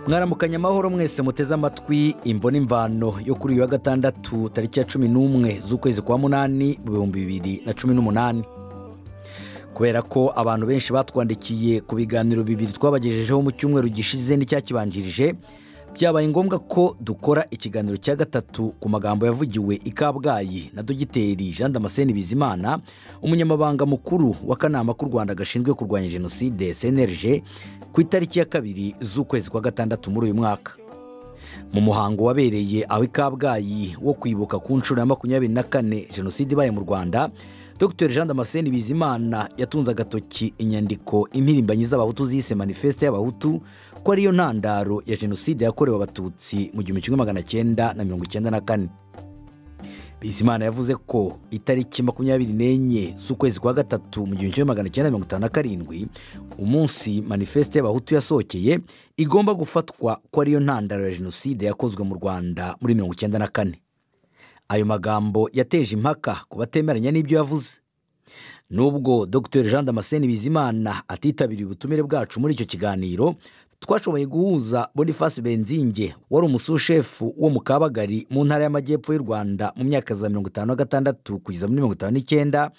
mwaramukanya amahoro mwese muteze amatwi imvune imvano yo kuri uyu wa gatandatu tariki ya cumi n'umwe z'ukwezi kwa munani mu bihumbi bibiri na cumi n'umunani kubera ko abantu benshi batwandikiye ku biganiro bibiri twabagejejeho mu cyumweru gishize n'icyakibanjirije byabaye ngombwa ko dukora ikiganiro cya gatatu ku magambo yavugiwe i kabgayi na dogiteri jean damascene bizimana umunyamabanga mukuru w'akanama k'u rwanda gashinzwe kurwanya jenoside cnlg ku itariki ya kabiri z'ukwezi kwa gatandatu muri uyu mwaka mu muhango wabereye aho i kabgayi wo kwibuka ku nshuro ya makumyabiri na kane jenoside ibaye mu rwanda dr jean damascene bizimana yatunze agatoki inyandiko impirimbanyi z'abahutu zise manifeste y'abahutu ko ariyo ntandaro ya jenoside yakorewe abatutsi mu gihumbi kimwe magana cyenda na mirongo icyenda na kane bizimana yavuze ko itariki makumyabiri n'enye z'ukwezi kwa gatatu mu gihumbi kimwe magana cyenda mirongo itanu na karindwi umunsi manifeste y'abahutu yasohokeye igomba gufatwa ko ariyo ntandaro ya jenoside yakozwe mu rwanda muri mirongo icyenda na kane ayo magambo yateje impaka ku batemeranya n'ibyo yavuze nubwo dr jean damascene bizimana atitabiriye ubutumire bwacu muri icyo kiganiro twashoboye guhuza boniface benzinge wari umusushefu wo mu kabagari mu ntara y'amajyepfo y'u rwanda mu myaka za mirongo itanu na gatandatu kugeza muri mirongo itanu n'icyenda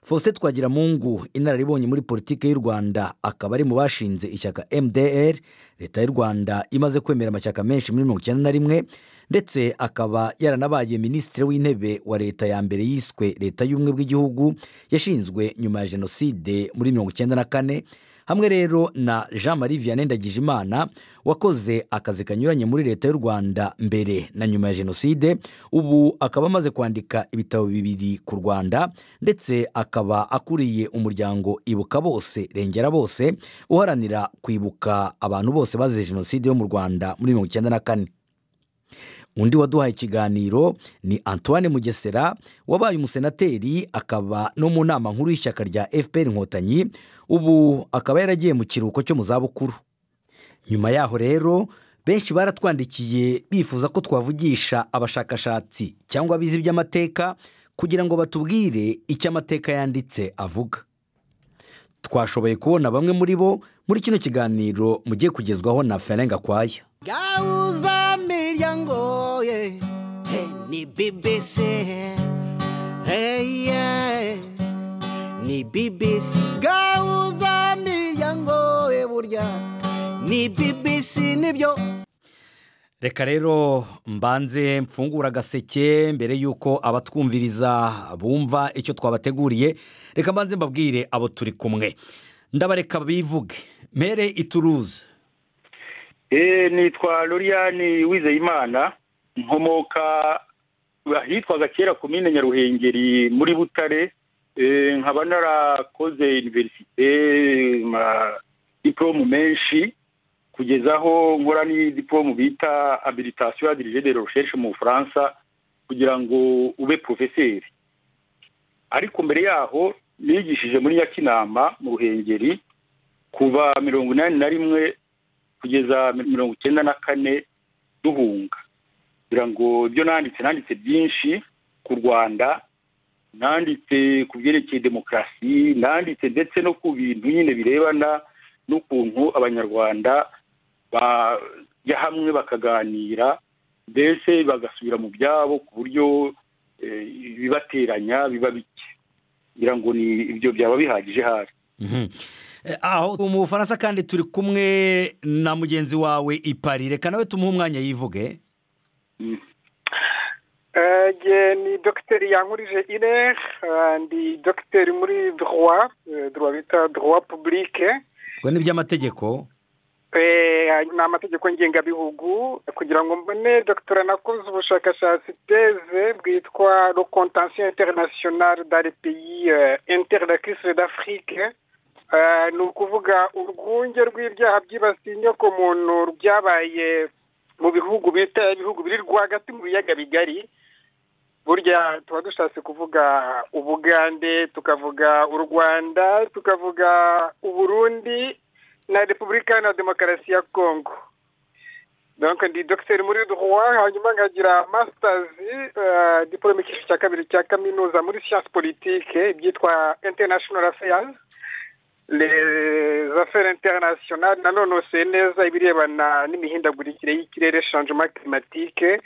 faustin twagiramungu inararibonye muri politiki y'u rwanda akaba ari mu bashinze ishyaka mdr leta y'u rwanda imaze kwemera amashyaka menshi muri mirongo icyenda na rimwe ndetse akaba yaranabaye minisitiri w'intebe wa leta ya mbere yiswe leta y'ubumwe bw'igihugu yashinzwe nyuma ya jenoside muri mirongo icyenda na kane hamwe rero na jean marie vianney ndagijimana wakoze akazi kanyuranye muri leta y'u rwanda mbere na nyuma ya jenoside ubu akaba amaze kwandika ibitabo bibiri ku rwanda ndetse akaba akuriye umuryango ibuka bose rengera bose uharanira kwibuka abantu bose bazize jenoside yo mu rwanda muri mirongo icyenda na kane undi waduhaye ikiganiro ni antoine mugesera wabaye umusenateri akaba no mu nama nkuru y'ishyaka rya fpr inkotanyi ubu akaba yaragiye mu kiruhuko cyo mu zabukuru nyuma yaho rero benshi baratwandikiye bifuza ko twavugisha abashakashatsi cyangwa abizi iby'amateka kugira ngo batubwire icyo amateka yanditse avuga twashoboye kubona bamwe muri bo muri kino kiganiro mugiye kugezwaho na ferenga kwaya gauza miryango ye hey, ni bbc hey, yeah. ni bbc gauza miryango ye burya ni bbc nibyo reka rero mbanze mfungura agaseke mbere y'uko abatwumviriza bumva icyo twabateguriye reka mbanze mbabwire abo turi kumwe ndabareka bivuge mere ituruze nitwa loriyani wizeyimana nkomoka ahitwaga kera ku mine nyaruhengeri muri butare nkaba narakoze iniverisite diporomu menshi kugeza aho nkora n'idiporomu bita abilitasiyo ya dirije de rosheshe mu bufaransa kugira ngo ube porofeseri ariko mbere yaho nigishije muri nyakinama mu ruhengeri kuva mirongo inani na rimwe kugeza mirongo icyenda na kane duhunga kugira ngo ibyo nanditse nanditse byinshi ku rwanda nanditse ku byerekeye demokarasi nanditse ndetse no ku bintu nyine birebana n'ukuntu abanyarwanda bajya hamwe bakaganira mbese bagasubira mu byabo ku buryo ibibateranya biba bike kugira ngo ni ibyo byaba bihagije hafi aho mu bufaransa kandi turi kumwe na mugenzi wawe ipari reka nawe tumuhe umwanya yivuge ni dogiteri yankurije ire ndi dogiteri muri droit droit bita droit publique ubwo ni iby'amategeko ni amategeko ngengabihugu kugira ngo mbone dogiteri nakoze ubushakashatsi teze bwitwa le contention internationale dari peyi interadakisire d'afurike ni ukuvuga urwunge rw'ibyaha byibasiye inyokomuntu byabaye mu bihugu bita ibihugu biri rwagati mu biyaga bigari burya tuba dushatse kuvuga ubugande tukavuga u rwanda tukavuga uburundi na repubulika na demokarasi ya kongo ndi dogiteri muri duhuwa hanyuma nkagira masitazi diporome icyiciro cya kabiri cya kaminuza muri siyansi politike ibyitwa interinashono afayazi les affaires internationales nanonosoye neza ibirebana n'imihindagurikire y'ikirere shanjema climatique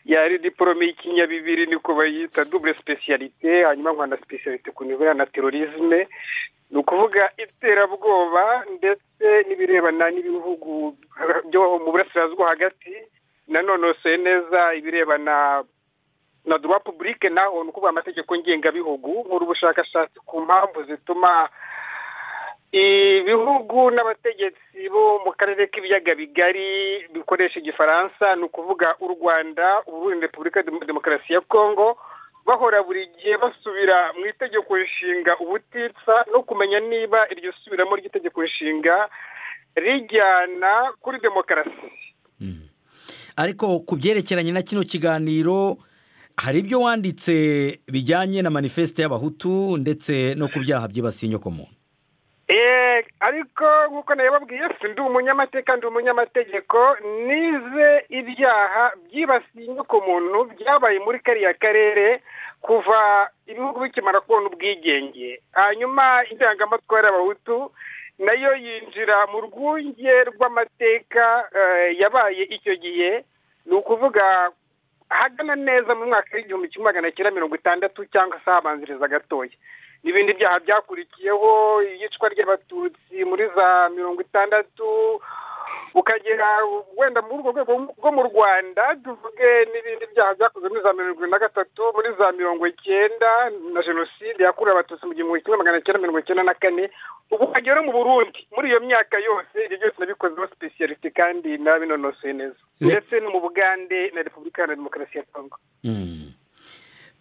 yari diporome y'ikinyabibiri niko bayita double specialité hanyuma nkana specialité ku nivo ya na terorisme ni ukuvuga iterabwoba ndetse n'ibirebana n'ibihugu byo mu burasirazuba hagati nanonosoye neza ibirebana na duwa pubulike naho ni ukuvuga amategeko ngengabihugu nk'uri ubushakashatsi ku mpamvu zituma ibihugu n'abategetsi bo mu karere k'ibiyaga bigari bikoresha igifaransa ni ukuvuga u rwanda uburundi repubulika demokarasi ya kongo bahora buri gihe basubira mu itegeko nshinga ubutitsa no kumenya niba iryo subiramo ry'itegeko nshinga rijyana kuri demokarasi ariko ku byerekeranye na kino kiganiro hari ibyo wanditse bijyanye na manifesite y'abahutu ndetse no ku byaha byibasiye inyokomuntu ariko nk'uko nabibabwiye si ndi umunyamateka ndi umunyamategeko nize ibyaha byibasiye inyokomuntu byabaye muri kariya karere kuva ibihugu bikimara kubona ubwigenge hanyuma indangamatwara y'abahutu nayo yinjira mu rwunge rw'amateka yabaye icyo gihe ni ukuvuga hagana neza mu mwaka w'igihumbi kimwe magana cyenda mirongo itandatu cyangwa se habanziriza gatoya n'ibindi byaha byakurikiyeho iyicwa ry'abatutsi muri za mirongo itandatu ukagera wenda muri urwo rwego rwo mu rwanda tuvuge n'ibindi byaha byakozwe muri za mirongo irindwi na gatatu muri za mirongo icyenda na jenoside yakorewe abatutsi mu gihumbi kimwe magana cyenda mirongo icyenda na kane ubu ukagera mu burundi muri iyo myaka yose ibyo byose nabikozeho sipesiyalite kandi nabinonosoye neza ndetse no mu bugande na repubulika ya demokarasi ya kongo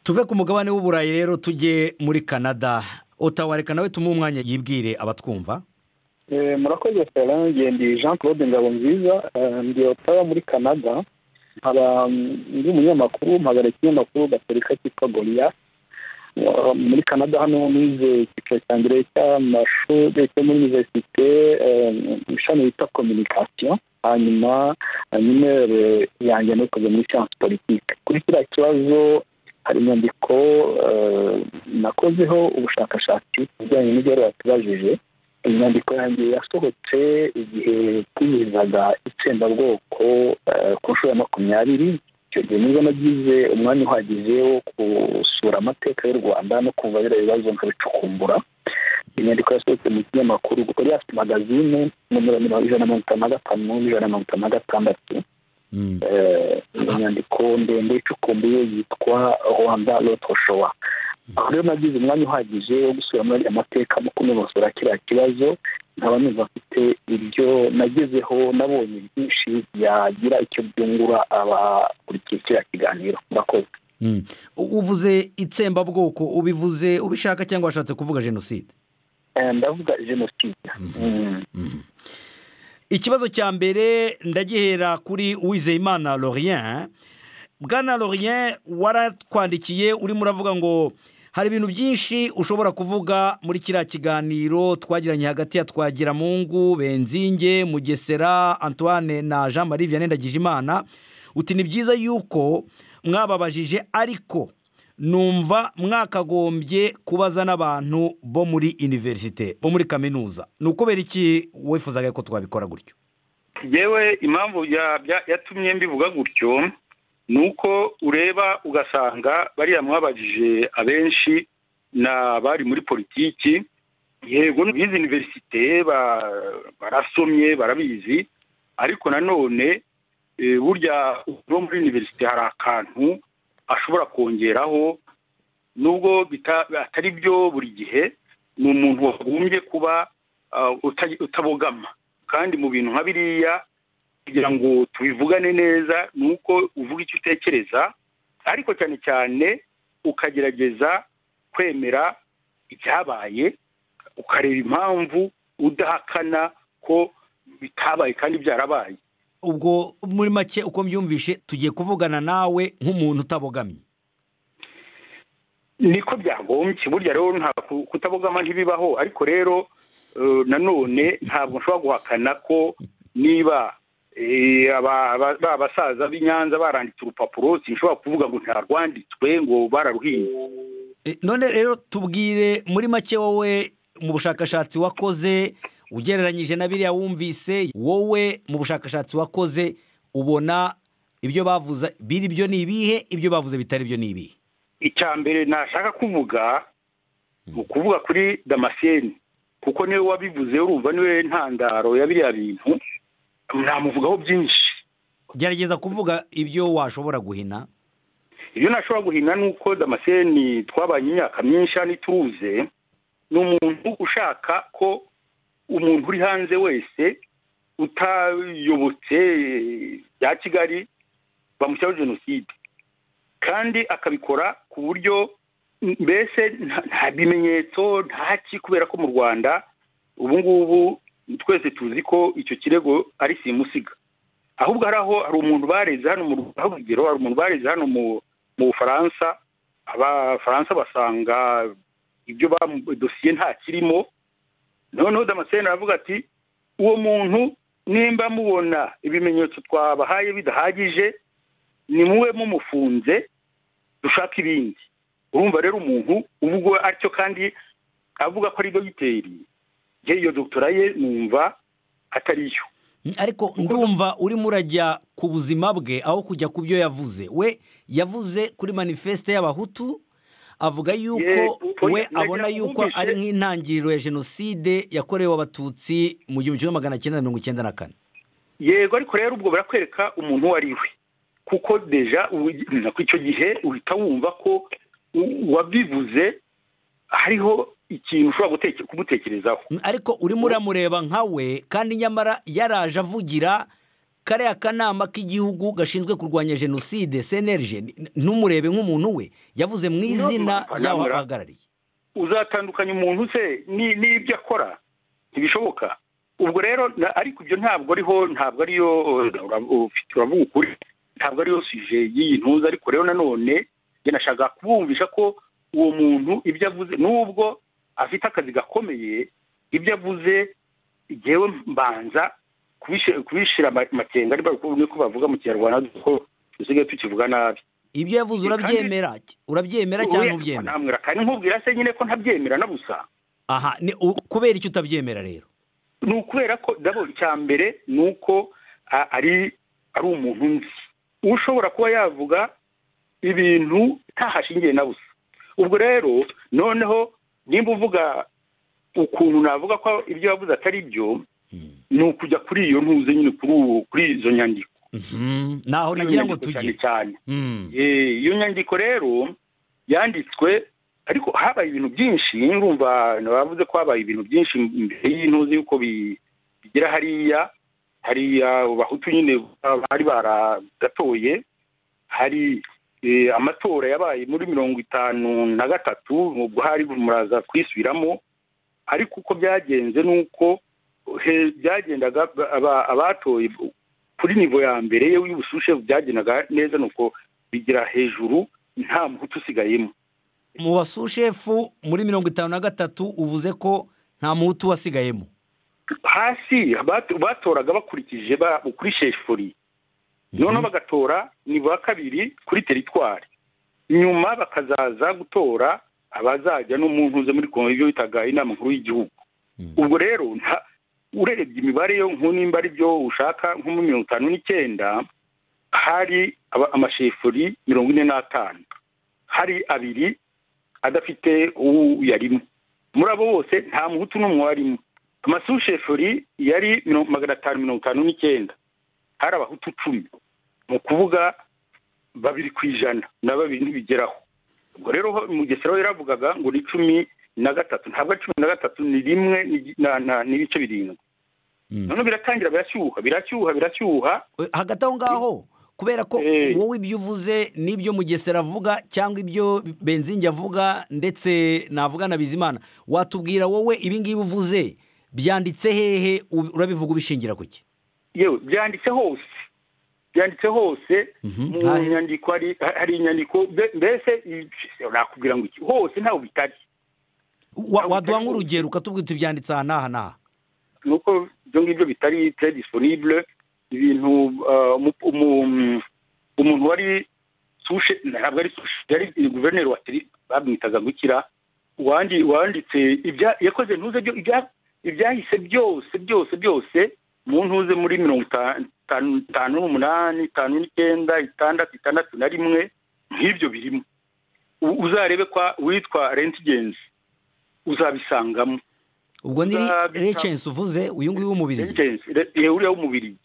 tuve ku mugabane w'uburayi rero tujye muri canada otawa reka nawe tumuhe umwanya yibwire abatwumva murakoze feranje ndi jean claude ngabonziza ndi otawa muri canada nkaba ndi umunyamakuru mpagara ikinyamakuru gatorika cyitwa goriya muri canada hano nize icyiciro cya mbere cy'amashuri cyo muri univerisite ishami bita kominikasiyo hanyuma nimero yanjye nikoze muri siyansi politiki kuri kiriya kibazo hari inyandiko nakozeho ubushakashatsi ku bijyanye n'ibyo batubajije iyi nyandiko yanjye yasohotse igihe twizihizaga itsembabwoko ku nshuro ya makumyabiri icyo gihe nibwo nagize umwanya uhagije wo gusura amateka y'u rwanda no kumva biriya bibazo nkabicukumbura iyi nyandiko yasohotse mu kinyamakuru riyasi magazine nomero ijana na mirongo itanu na gatanu n'ijana na mirongo itanu na gatandatu inyandiko ndende icukumbuye yitwa rwanda rotoshowa aho rero nagize umwanya uhagije wo gusura muri amateka no kunonosora kiriya kibazo nkaba numva mfite ibyo nagezeho nabonye byinshi byagira icyo byungura abakurikiye kiriya kiganiro murakoze uvuze itsembabwoko ubivuze ubishaka cyangwa washatse kuvuga jenoside ndavuga jenoside ikibazo cya mbere ndagihera kuri uwizeyimana lorien bwana lorien waratwandikiye urimo uravuga ngo hari ibintu byinshi ushobora kuvuga muri kiriya kiganiro twagiranye hagati ya twagiramungu benzinge mugesera antoine na jean marie vianney ndagijimana uti ni byiza yuko mwababajije ariko numva mwakagombye kubaza n'abantu bo muri univerisite bo muri kaminuza ni ukubera iki wifuzaga ko twabikora gutyo yewe impamvu yatumye mbivuga gutyo ni uko ureba ugasanga bariya mwabajije abenshi ni abari muri politiki yego n'izi univerisite barasomye barabizi ariko nanone burya no muri univerisite hari akantu ashobora kongeraho nubwo atari byo buri gihe ni umuntu wagombye kuba utabogama kandi mu bintu nka biriya kugira ngo tubivugane neza ni uko uvuga icyo utekereza ariko cyane cyane ukagerageza kwemera ibyabaye ukareba impamvu udahakana ko bitabaye kandi byarabaye ubwo muri make uko mbyumvishe tugiye kuvugana nawe nk'umuntu utabogamye niko byagombye burya rero kutabogama ntibibaho ariko rero nanone ntabwo nshobora guhakana ko niba abasaza b'i Nyanza baranditse urupapuro sinshobora kuvuga ngo ntarwanditswe ngo bararuhinze none rero tubwire muri make wowe mu bushakashatsi wakoze ugereranyije na biriya wumvise wowe mu bushakashatsi wakoze ubona ibyo bavuze biri byo ni ibihe ibyo bavuze bitari byo ni ibihe icya mbere nashaka kuvuga ni ukuvuga kuri damascene kuko niwe wabivuze urumva niwe ntandaro ya biriya bintu namuvugaho byinshi gerageza kuvuga ibyo washobora guhina ibyo nashobora guhina ni uko damascene twabanye imyaka myinshi hano ituze ni umuntu ushaka ko umuntu uri hanze wese utayobotse bya kigali bamushyiraho jenoside kandi akabikora ku buryo mbese nta- nta bimenyetso nta ki kubera ko mu rwanda ubu ngubu twese tuzi ko icyo kirego ari simusiga ahubwo hari aho hari umuntu bareze hano mu Rwanda, aho urugero hari umuntu bareze hano mu mu bufaransa abafaransa basanga ibyo bamu- dosiye nta kirimo noneho damascene aravuga ati uwo muntu nimba mubona ibimenyetso twabahaye bidahagije ni muwe mumufunze dushaka ibindi urumva rero umuntu ubwo atyo kandi avuga ko ari dogiteri ye iyo dogitora ye numva atariyo ariko ndumva urimo urajya ku buzima bwe aho kujya ku byo yavuze we yavuze kuri manifeste y'abahutu avuga yuko Yego, we nagira abona ngo yuko wumvise- ari nk'intangiriro ya jenoside yakorewe abatutsi mu gihumbi kimwe magana cyenda mirongo icyenda na kane yego ariko rero ubwo barakwereka umuntu uwo ari we kuko deja ubu- na ku icyo gihe uhita wumva ko u- uwabivuze hariho ikintu ushobora guteke- kumutekerezaho ariko urimo uramureba nka we kandi nyamara yaraje avugira kariya kanama k'igihugu gashinzwe kurwanya jenoside senerije ntumurebe nk'umuntu we yavuze mu izina Ndumva, ry'aho nyamara- abahagarariye uzatandukanya umuntu se ni- n'ibyo akora ntibishoboka ubwo rero na- ariko ibyo ntabwo ariho ntabwo ariyo ura- ufite uravuga ukuri ntabwo ariyo suje y'iyi ntuza ariko rero nanone njye nashaka kubumvisha ko uwo muntu ibyo avuze nubwo afite akazi gakomeye ibyo avuze yewe mbanza kubishe- kubishira ama- amakenga ari ko bavuga mu kinyarwanda ko dusigaye tukivuga nabi ibyo yavuze Kandi- urabyemera urabyemera cyangwa ntubyemera ntamwira kandi nkubwira se nyine ko ntabyemera na busa aha ni u- kubera icyo utabyemera rero ni ukubera ko ndabona icya mbere ni uko a- ari ari umuntu nzi ushobora kuba yavuga ibintu ntahashingiye na busa ubwo rero noneho nimba uvuga ukuntu navuga ko ibyo yavuze atari byo ni ukujya kuri iyo ntuze nyine kuri uwo- kuri izo nyandiko Mhm. naho Kuri iyo nagira ngo nyandiko cyane tujye cyane Mhm. Eh, iyo nyandiko rero yanditswe ariko habaye ibintu byinshi urumva bavuze ko habaye ibintu byinshi mbere y'intuzi yuko bi- bigera hariya hariya bahutu nyine bari baragatoye hari eh, amatora yabaye muri mirongo itanu na gatatu ubwo hari muraza kwisubiramo ariko uko byagenze ni uko he- byagendaga ba- aba- abatoye kuri nivo ya mbere ye y'ubushyuhe byagendaga neza ni uko bigira hejuru nta muhutu usigayemo mu basushefu muri mirongo itanu na gatatu uvuze ko nta muhutu wasigayemo hasi bat- batoraga bakurikije ba- kuri shefuri noneho bagatora nivo ya kabiri kuri teritwari nyuma bakazaza gutora abazajya no mu ntuze muri kongo ibyo bitaga inama nkuru y'igihugu ubwo rero nta- urebye imibare yo nko nimba ari byo ushaka nko muri mirongo itanu n'icyenda hari aba- amashefuri mirongo ine n'atanu hari abiri adafite uwo yarimo muri abo bose nta muhutu n'umwe warimo amasushefuri yari mirongo magana atanu mirongo itanu n'icyenda hari abahutu cumi ni ukuvuga babiri ku ijana na babiri ntibigeraho ubwo rero ho- mugesera we yaravugaga ngo ni cumi na gatatu ntabwo ari cumi na gatatu ni rimwe n'igi- na- na- n'ibice birindwi Mm. noneho biratangira birashyuha birashyuha birashyuha Eh, hagati aho ngaho kubera ko Eh. wowe ibyo uvuze n'ibyo mugesera avuga cyangwa ibyo benzingi avuga ndetse navuga na bizimana watubwira wowe ibi ngibi uvuze byanditse hehe u- urabivuga ubishingira ku ki yewe byanditse hose byanditse hose Mhm. mu Hari- nyandiko hari hari inyandiko mbe- mbese i- nakubwira ngo iki hose ntawe bitari Wa- waduha nk'urugero ukatubwira uti byanditse aha n'aha n'aha nuko ibyo ngibyo bitari tre disponible ibintu uh, umu- umu- umuntu wari sushe ntabwo ari sushe yari guverineri wa teri bamwitaga gukira wanditse yakoze ntuze ibyahise byose byose byose mu ntuze muri mirongo itanu n'umunani itanu n'icyenda itandatu itandatu na rimwe nk'ibyo birimo uzarebe kwa witwa rentigenzi uzabisangamo ubwo ni recensi uvuze uyu nguyu w'umubiri rentigenzi uriya w'umubiri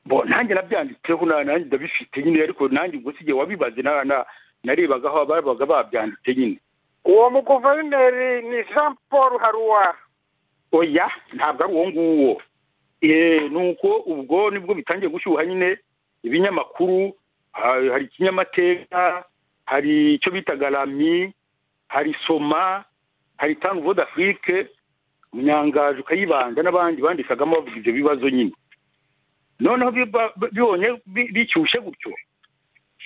bo nanjye nabyanditseho na- nanjye ndabifite nyine ariko nanjye ubwo sigiye wabibaze na- na- narebaga aho babaga babyanditse nyine uwo muguverineri ni jean paul haruwa oya ntabwo ari uwo nguwo Eh, ni uko ubwo nibwo bitangiye gushyuha nyine ibinyamakuru ha- hari ikinyamateka hari icyo bitaga rami hari soma hari tanu vode afurike munyangaje ukayibanda n'abandi bandikagamo bavuga ibyo bibazo nyine noneho biba- bibonye bi- bicyushe gutyo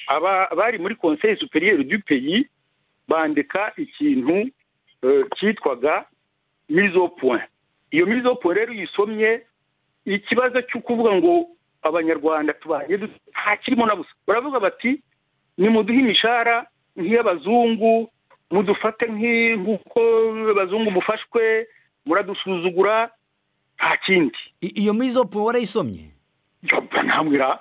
aba bari muri conseil superieur du pays bandika ikintu eh, cyitwaga mizo point iyo mizo point rero uyisomye ikibazo cyo kuvuga ngo abanyarwanda tubanye dute ntakirimo na busa baravuga bati nimuduhe imishahara nk'iy'abazungu mudufate nk'i- nk'uko abazungu mufashwe muradusuzugura nta kindi I- iyo mizopu warayisomye Jobba namwira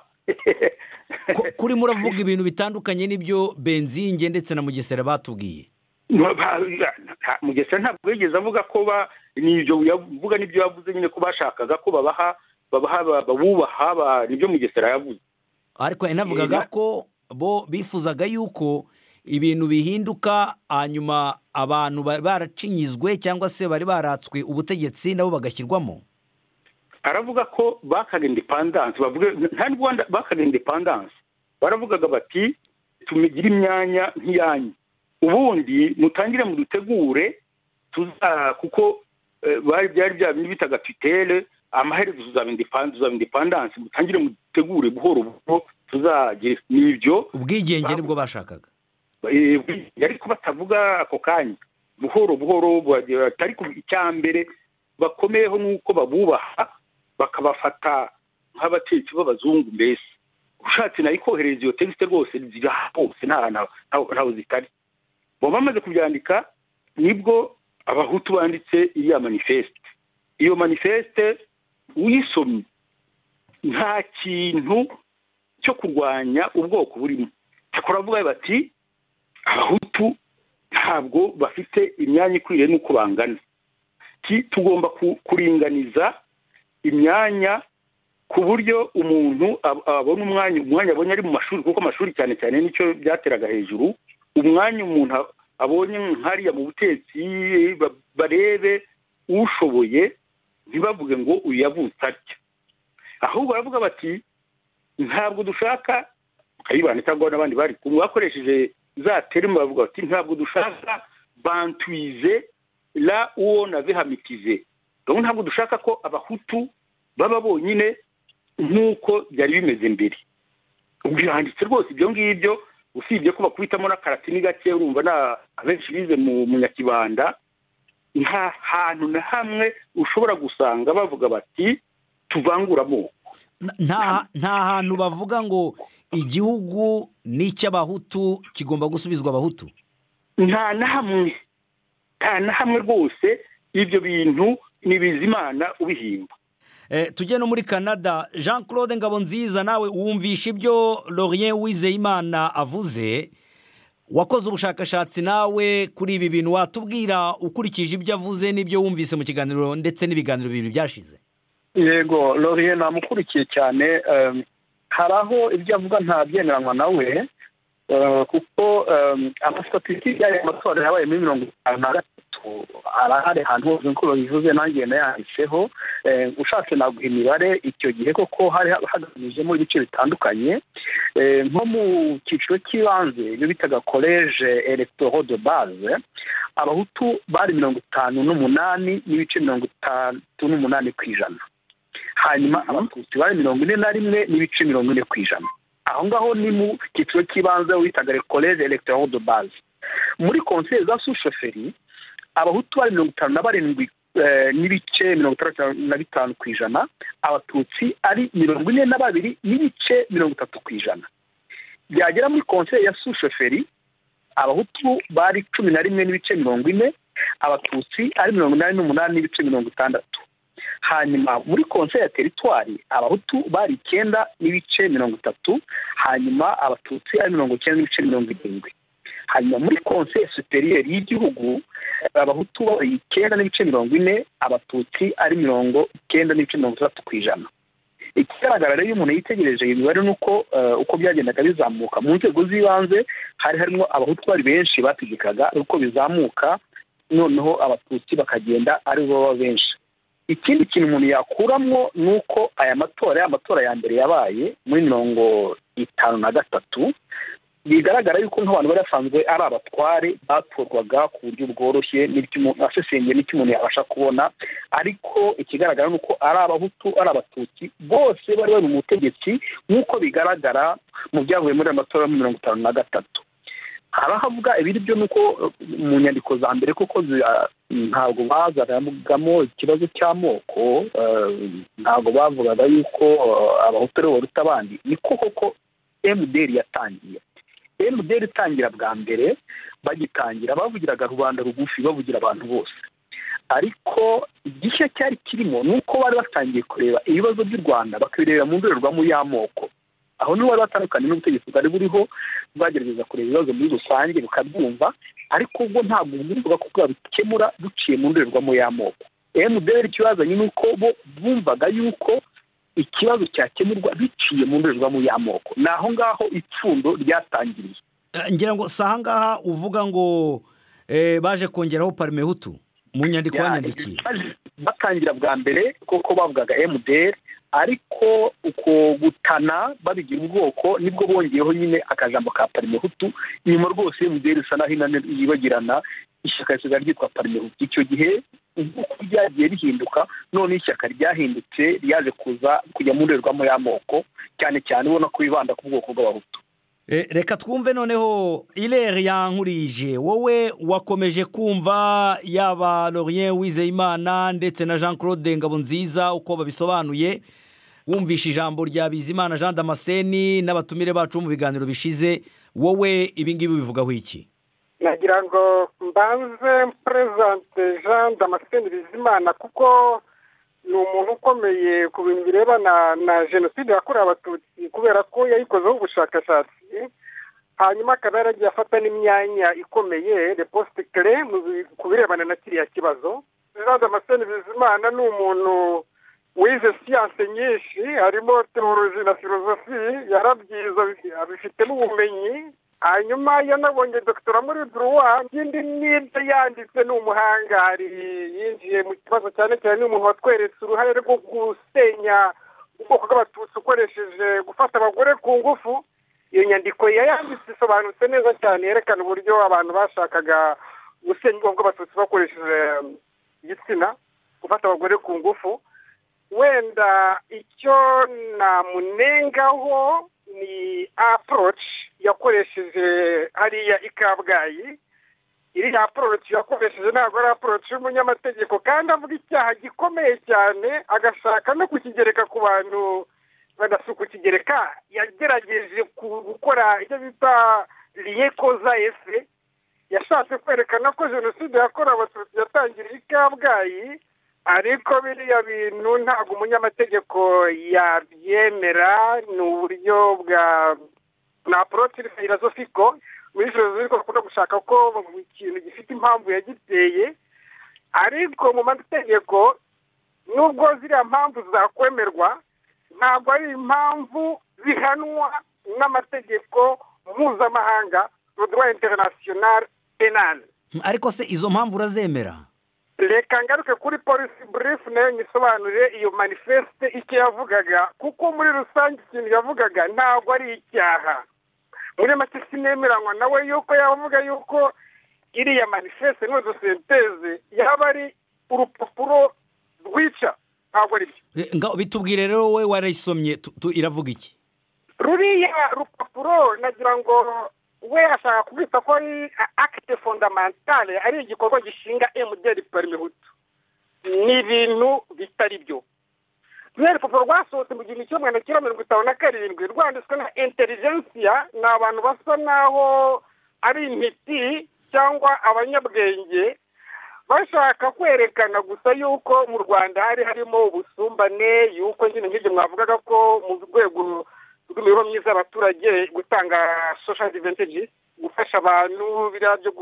Ku- kuri muravuga ibintu bitandukanye n'ibyo benzinge ndetse na mugesera batubwiye Nta- nta- mugesera ntabwo yigeze avuga ko ba ni ibyo yavuga n'ibyo yavuze nyine ko bashakaga ko babaha babaha ba- babubaha ba- nibyo mugesera yavuze ariko yanavugaga Ira- ko bo bifuzaga yuko ibintu bihinduka hanyuma abantu bari baracinyizwe cyangwa se bari baratswe ubutegetsi nabo bagashyirwamo aravuga ko bakaga independanse bavuga nta nubwo wanda- bakaga independanse baravugaga bati tumigire imyanya nk'iyanyu ubundi mutangire mudutegure tuza kuko eh, bari byari bya bindi bitaga tutere amaherezo tuzaba independ- tuzaba independanse mutangire mudutegure buhoro buhoro tuzagira n'ibyo ubwigenge nibwo bashakaga Eh, ariko batavuga ako kanya buhoro buhoro bagira- ariko icya mbere bakomeyeho nuko babubaha bakabafata nk'abatetsi b'abazungu mbese ushatse nayo ikohereza iyo tegiste rwose ziri aha hose nta hantu- ntaho ntaho zitari bo bamaze kubyandika nibwo abahutu banditse iriya manifeste iyo manifeste uyisomye nta kintu cyo kurwanya ubwoko burimo cyakora bavuga bati abahutu ntabwo bafite imyanya ikwiriye n'uko bangana Ki- tugomba ku- kuringaniza imyanya ku buryo umuntu ab- abona umwanya umwanya abonye ari mu mashuri kuko amashuri cyane cyane nicyo byateraga hejuru umwanya umuntu a- abonye nk'ariya mu butetsi ba- barebe ushoboye ntibavuge ngo uyu yavutse atya ahubwo baravuga bati ntabwo dushaka kayibana cyangwa n'abandi bari kumwe bakoresheje za terima bavuga bati ntabwo dushaka bantuize la uwo navihamitize rero ntabwo dushaka ko abahutu baba bonyine nk'uko byari bimeze mbere ubwo yanditse rwose ibyo ngibyo usibye ko bakubitamo n'akaratini gake urumva na abenshi bize mu munyakibanda nta hantu na hamwe ushobora gusanga bavuga bati tuvangure amoko N- nta nta hantu bavuga ngo igihugu ni icy'abahutu kigomba gusubizwa abahutu nta na hamwe nta na hamwe rwose ibyo bintu ni bizimana ubihimba Eh, tujye no muri canada jean claude ngabonziza nawe wumvisha ibyo lorien wizeyimana avuze wakoze ubushakashatsi nawe kuri ibi bintu watubwira ukurikije ibyo avuze n'ibyo wumvise mu kiganiro ndetse n'ibiganiro bibiri byashize yego loriye namukurikiye cyane em, hari aho ibyo avuga ntabyemeranywa nawe eh, kuko em, amastatistiki y'aya matora yabaye muri mirongo itanu na gatatu arahari ahantu hose nk'uko babivuze nanjye nayanditseho eh, ushatse naguha imibare icyo gihe koko hari hagabanyijemo ibice bitandukanye Eh, nko mu cyiciro cy'ibanze ibyo bitaga koleje elegitoro de base abahutu bari mirongo itanu n'umunani n'ibice mirongo itatu n'umunani ku ijana hanyuma abatutsi bari mirongo ine na rimwe n'ibice mirongo ine ku ijana aho ngaho ni mu cyiciro cy'ibanze witaga koleje elegitoro de base muri konseye za sushoferi abahutu bari mirongo itanu na barindwi eh, n'ibice mirongo itandatu na bitanu ku ijana abatutsi ari mirongo ine na babiri n'ibice mirongo itatu ku ijana byagera muri konseye ya sushoferi abahutu bari cumi na rimwe n'ibice mirongo ine abatutsi ari mirongo inani n'umunani n'ibice mirongo itandatu hanyuma muri konseri ya teritwari abahutu bari icyenda n'ibice mirongo itatu hanyuma abatutsi ari mirongo icyenda n'ibice mirongo irindwi hanyuma muri konseri superiyeri y'igihugu abahutu bari icyenda n'ibice mirongo ine abatutsi ari mirongo icyenda n'ibice mirongo itandatu ku ijana ikigaragara rero iyo umuntu yitegereje iyi mibare ni uko uko byagendaga bizamuka mu nzego z'ibanze hari harimo abahutu bari benshi bategekaga uko bizamuka noneho abatutsi bakagenda ari bo baba benshi ikindi kintu umuntu yakuramo ni uko aya matora ya matora ya mbere yabaye muri mirongo itanu na gatatu bigaragara yuko nk'abantu bari basanzwe ari abatware batorwaga ku buryo bworoshye asesengeye n'icyo umuntu yabasha kubona ariko ikigaragara ni uko ari abahutu ari abatutsi bose bari bari mu butegetsi nk'uko bigaragara mu byavuye muri aya matora ya mirongo itanu na gatatu hari ahavuga ibiri byo ni uko mu nyandiko za mbere koko ntabwo bazagamo ikibazo cy'amoko ntabwo bavugaga yuko abahutu aribo baruta abandi niko koko emuderi yatangiye emuderi itangira bwa mbere bagitangira bavugiraga rubanda rugufi bavugira abantu bose ariko igishya cyari kirimo ni uko bari batangiye kureba ibibazo by'u rwanda bakabirebera mu ndorerwamo y'amoko aho niho bari batandukanye n'ubutegetsi bwari buriho bwagerageza kureba ibibazo muri rusange bukabyumva ariko ubwo ntabwo bwumvaga ko bwabikemura duciye mu ndorerwamo y'amoko emuderi ikibazanye ni uko bo bumvaga yuko ikibazo cyakemurwa biciye mu ndorerwamo y'amoko ni aho ngaho ipfundo ryatangiriye ngira ngo si ahangaha uvuga ngo baje kongeraho parimehutu mu nyandiko yanyandikiye batangira bwa mbere kuko bavugaga emuderi ariko uko gutana babigira ubwoko nibwo bongeyeho nyine akajambo ka parimehutu inyuma rwose emuderi isa naho yibagirana ishyaka risigaye ryitwa parimehutu icyo gihe nk'uko ryagiye rihinduka none ishyaka ryahindutse ryaje kuza kujya mu ndorerwamo y'amoko cyane cyane ubona ko bibanda ku bwoko bw'abahutu reka twumve noneho irere yankurije wowe wakomeje kumva yaba lorien wizeyimana ndetse na jean claude ngabonziza uko babisobanuye wumvishe ijambo rya bizimana jean damascene n'abatumire bacu mu biganiro bishize wowe ibingibi bivugaho iki nagira ngo mbanze perezante jean damascene bizimana kuko ni umuntu ukomeye ku bintu birebana na jenoside yakorewe abatutsi kubera ko yayikozeho ubushakashatsi hanyuma akaba yaragiye afata n'imyanya ikomeye reposite kere ku birebana na kiriya kibazo jean damascene bizimana ni umuntu wize siyanse nyinshi harimo teoroji na filozofi yarabyiza abifitemo ubumenyi hanyuma yanabonye dogitera muri duruwa ikindi n'ibyo yanditse ni umuhangari yinjiye mu kibazo cyane cyane umuntu watweretse uruhare rwo gusenya ubwoko bw'abatutsi ukoresheje gufata abagore ku ngufu iyo nyandiko yayanditse isobanutse neza cyane yerekana uburyo abantu bashakaga gusenya ubwoko bw'abatutsi bakoresheje igitsina gufata abagore ku ngufu wenda icyo namunengaho ni aporoci yakoresheje hariya i kabgayi iriya aporoci yakoresheje ntabwo ari aporoci y'umunyamategeko kandi avuga icyaha gikomeye cyane agashaka no kukigereka ku bantu badasi kukigereka yagerageje gukora icyo bita liyekoza ese yashatse kwerekana ko jenoside yakorewe abatutsi yatangiriye i kabgayi ariko biriya bintu ntabwo umunyamategeko yabyemera ni uburyo bwa na poroti filozofiko muri filozofiko bakunda gushaka ko ikintu gifite impamvu yagiteye ariko mu mategeko nubwo ziriya mpamvu zakwemerwa ntabwo ari impamvu zihanwa n'amategeko mpuzamahanga rodwa interinasiyonari penali ariko se izo mpamvu urazemera reka ngaruke kuri polisi burifu nayo nyisobanurire iyo manifeste icyo yavugaga kuko muri rusange ikintu yavugaga ntabwo ari icyaha muri make sinemeranywa nawe yuko yavuga yuko iriya manifeste n'udusenteze yaba ari urupapuro rwica ntabwo ari byo bitubwire rero wowe warayisomye iravuga iki ruriya rupapuro nagira ngo we ashaka kubita ko ari akite fondamentale ari igikorwa gishinga emuderi parimehutu ni ibintu bitari byo ruriya rupapuro rwasohotse mu gihumbi kimwe magana cyenda mirongo itanu na karindwi rwanditswe na intelijensiya ni abantu basa naho ari intiti cyangwa abanyabwenge bashaka kwerekana gusa yuko mu rwanda hari harimo ubusumbane yuko nyine nk'ibyo mwavugaga ko mu rwego rw'imibereho myiza y'abaturage gutanga social advantage gufasha abantu biriya byo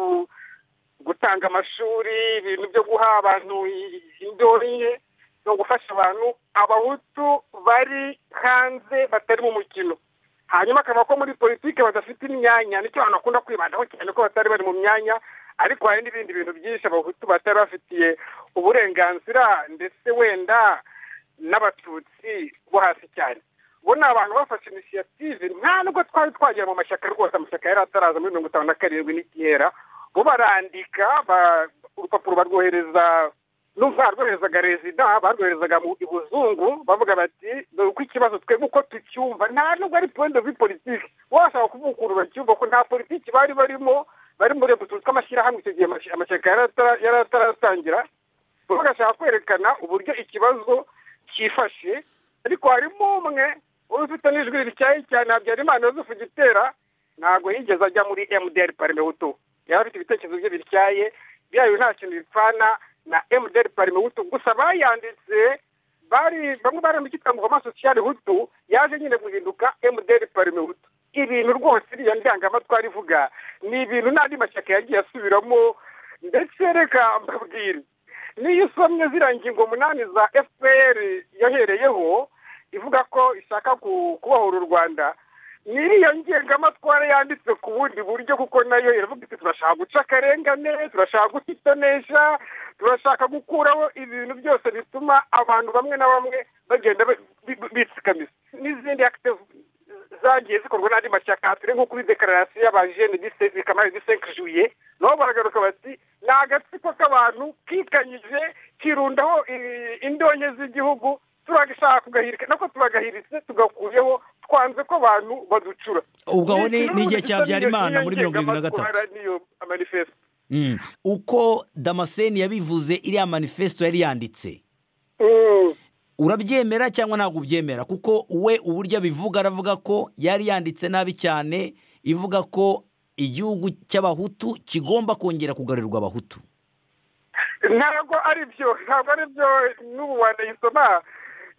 gutanga amashuri ibintu byo guha abantu indyo nke no gufasha abantu abahutu bari hanze batari mu mukino hanyuma akaba ko muri politiki badafite imyanya nicyo abantu bakunda kwibandaho cyane ko batari bari mu myanya ariko hari n'ibindi bintu byinshi abahutu batari bafitiye uburenganzira ndetse wenda n'abatutsi bo hasi cyane ubu ni abantu bafashe inisiyative nta nubwo twari twagera mu mashyaka rwose amashyaka yari ataraza muri mirongo itanu na karindwi n'ikera bo barandika urupapuro barwohereza n'umva barwoherezaga rezida barwoherezaga mu ibuzungu bavuga bati dore uko ikibazo twebwe uko tucyumva nta nubwo ari puwende vi politiki washaka kuvuga ukuntu bacyumva ko nta politiki bari barimo bari muri utu tw'amashyirahamwe icyo gihe amashyaka yari ataratangira bagashaka kwerekana uburyo ikibazo cyifashe ariko harimo umwe wari ufite n'ijwi rityaye cyane habyarimana yosefu gitera ntabwo yigeze ajya muri emutiyeni parimehutu yari afite ibitekerezo bye bityaye byayo nta kintu bipfana na emutiyeni parime hutu gusa bayanditse bari bamwe barambikitse ngo homa sosiyali hutu yaje nyine guhinduka emutiyeni parime hutu ibintu rwose iriya ndangamatwara ivuga ni ibintu n'andi mashyaka yagiye asubiramo ndetse reka mbabwire niyo usomye ziriya ngingo munani za fpr yahereyeho ivuga ko ishaka kubohora u rwanda n'iriya ngengamatwara yanditse ku bundi buryo kuko nayo iravuga iti turashaka guca akarengane turashaka gutitonesha turashaka gukuraho ibintu byose bituma abantu bamwe na bamwe bagenda bitsikamiza n'izindi akitivu zagiye zikorwa n'andi mashyaka turi nko kuri dekararasiyo y'abajene kamari disenkijuye nabo baragaruka bati ni agatsiko k'abantu kikanyije kirundaho indonke z'igihugu turagashaka kugahirika nako turagahiritse tugakuyeho twanze ko abantu baducura ubwo aho ni igihe cya byarimana muri mirongo irindwi na gatatu uko damascene yabivuze iriya manifesto yari yanditse urabyemera cyangwa ntabwo ubyemera kuko we uburyo abivuga aravuga ko yari yanditse nabi cyane ivuga ko igihugu cy'abahutu kigomba kongera kugarurirwa abahutu ntabwo ari byo ntabwo ari byo n'ubu wanayisoma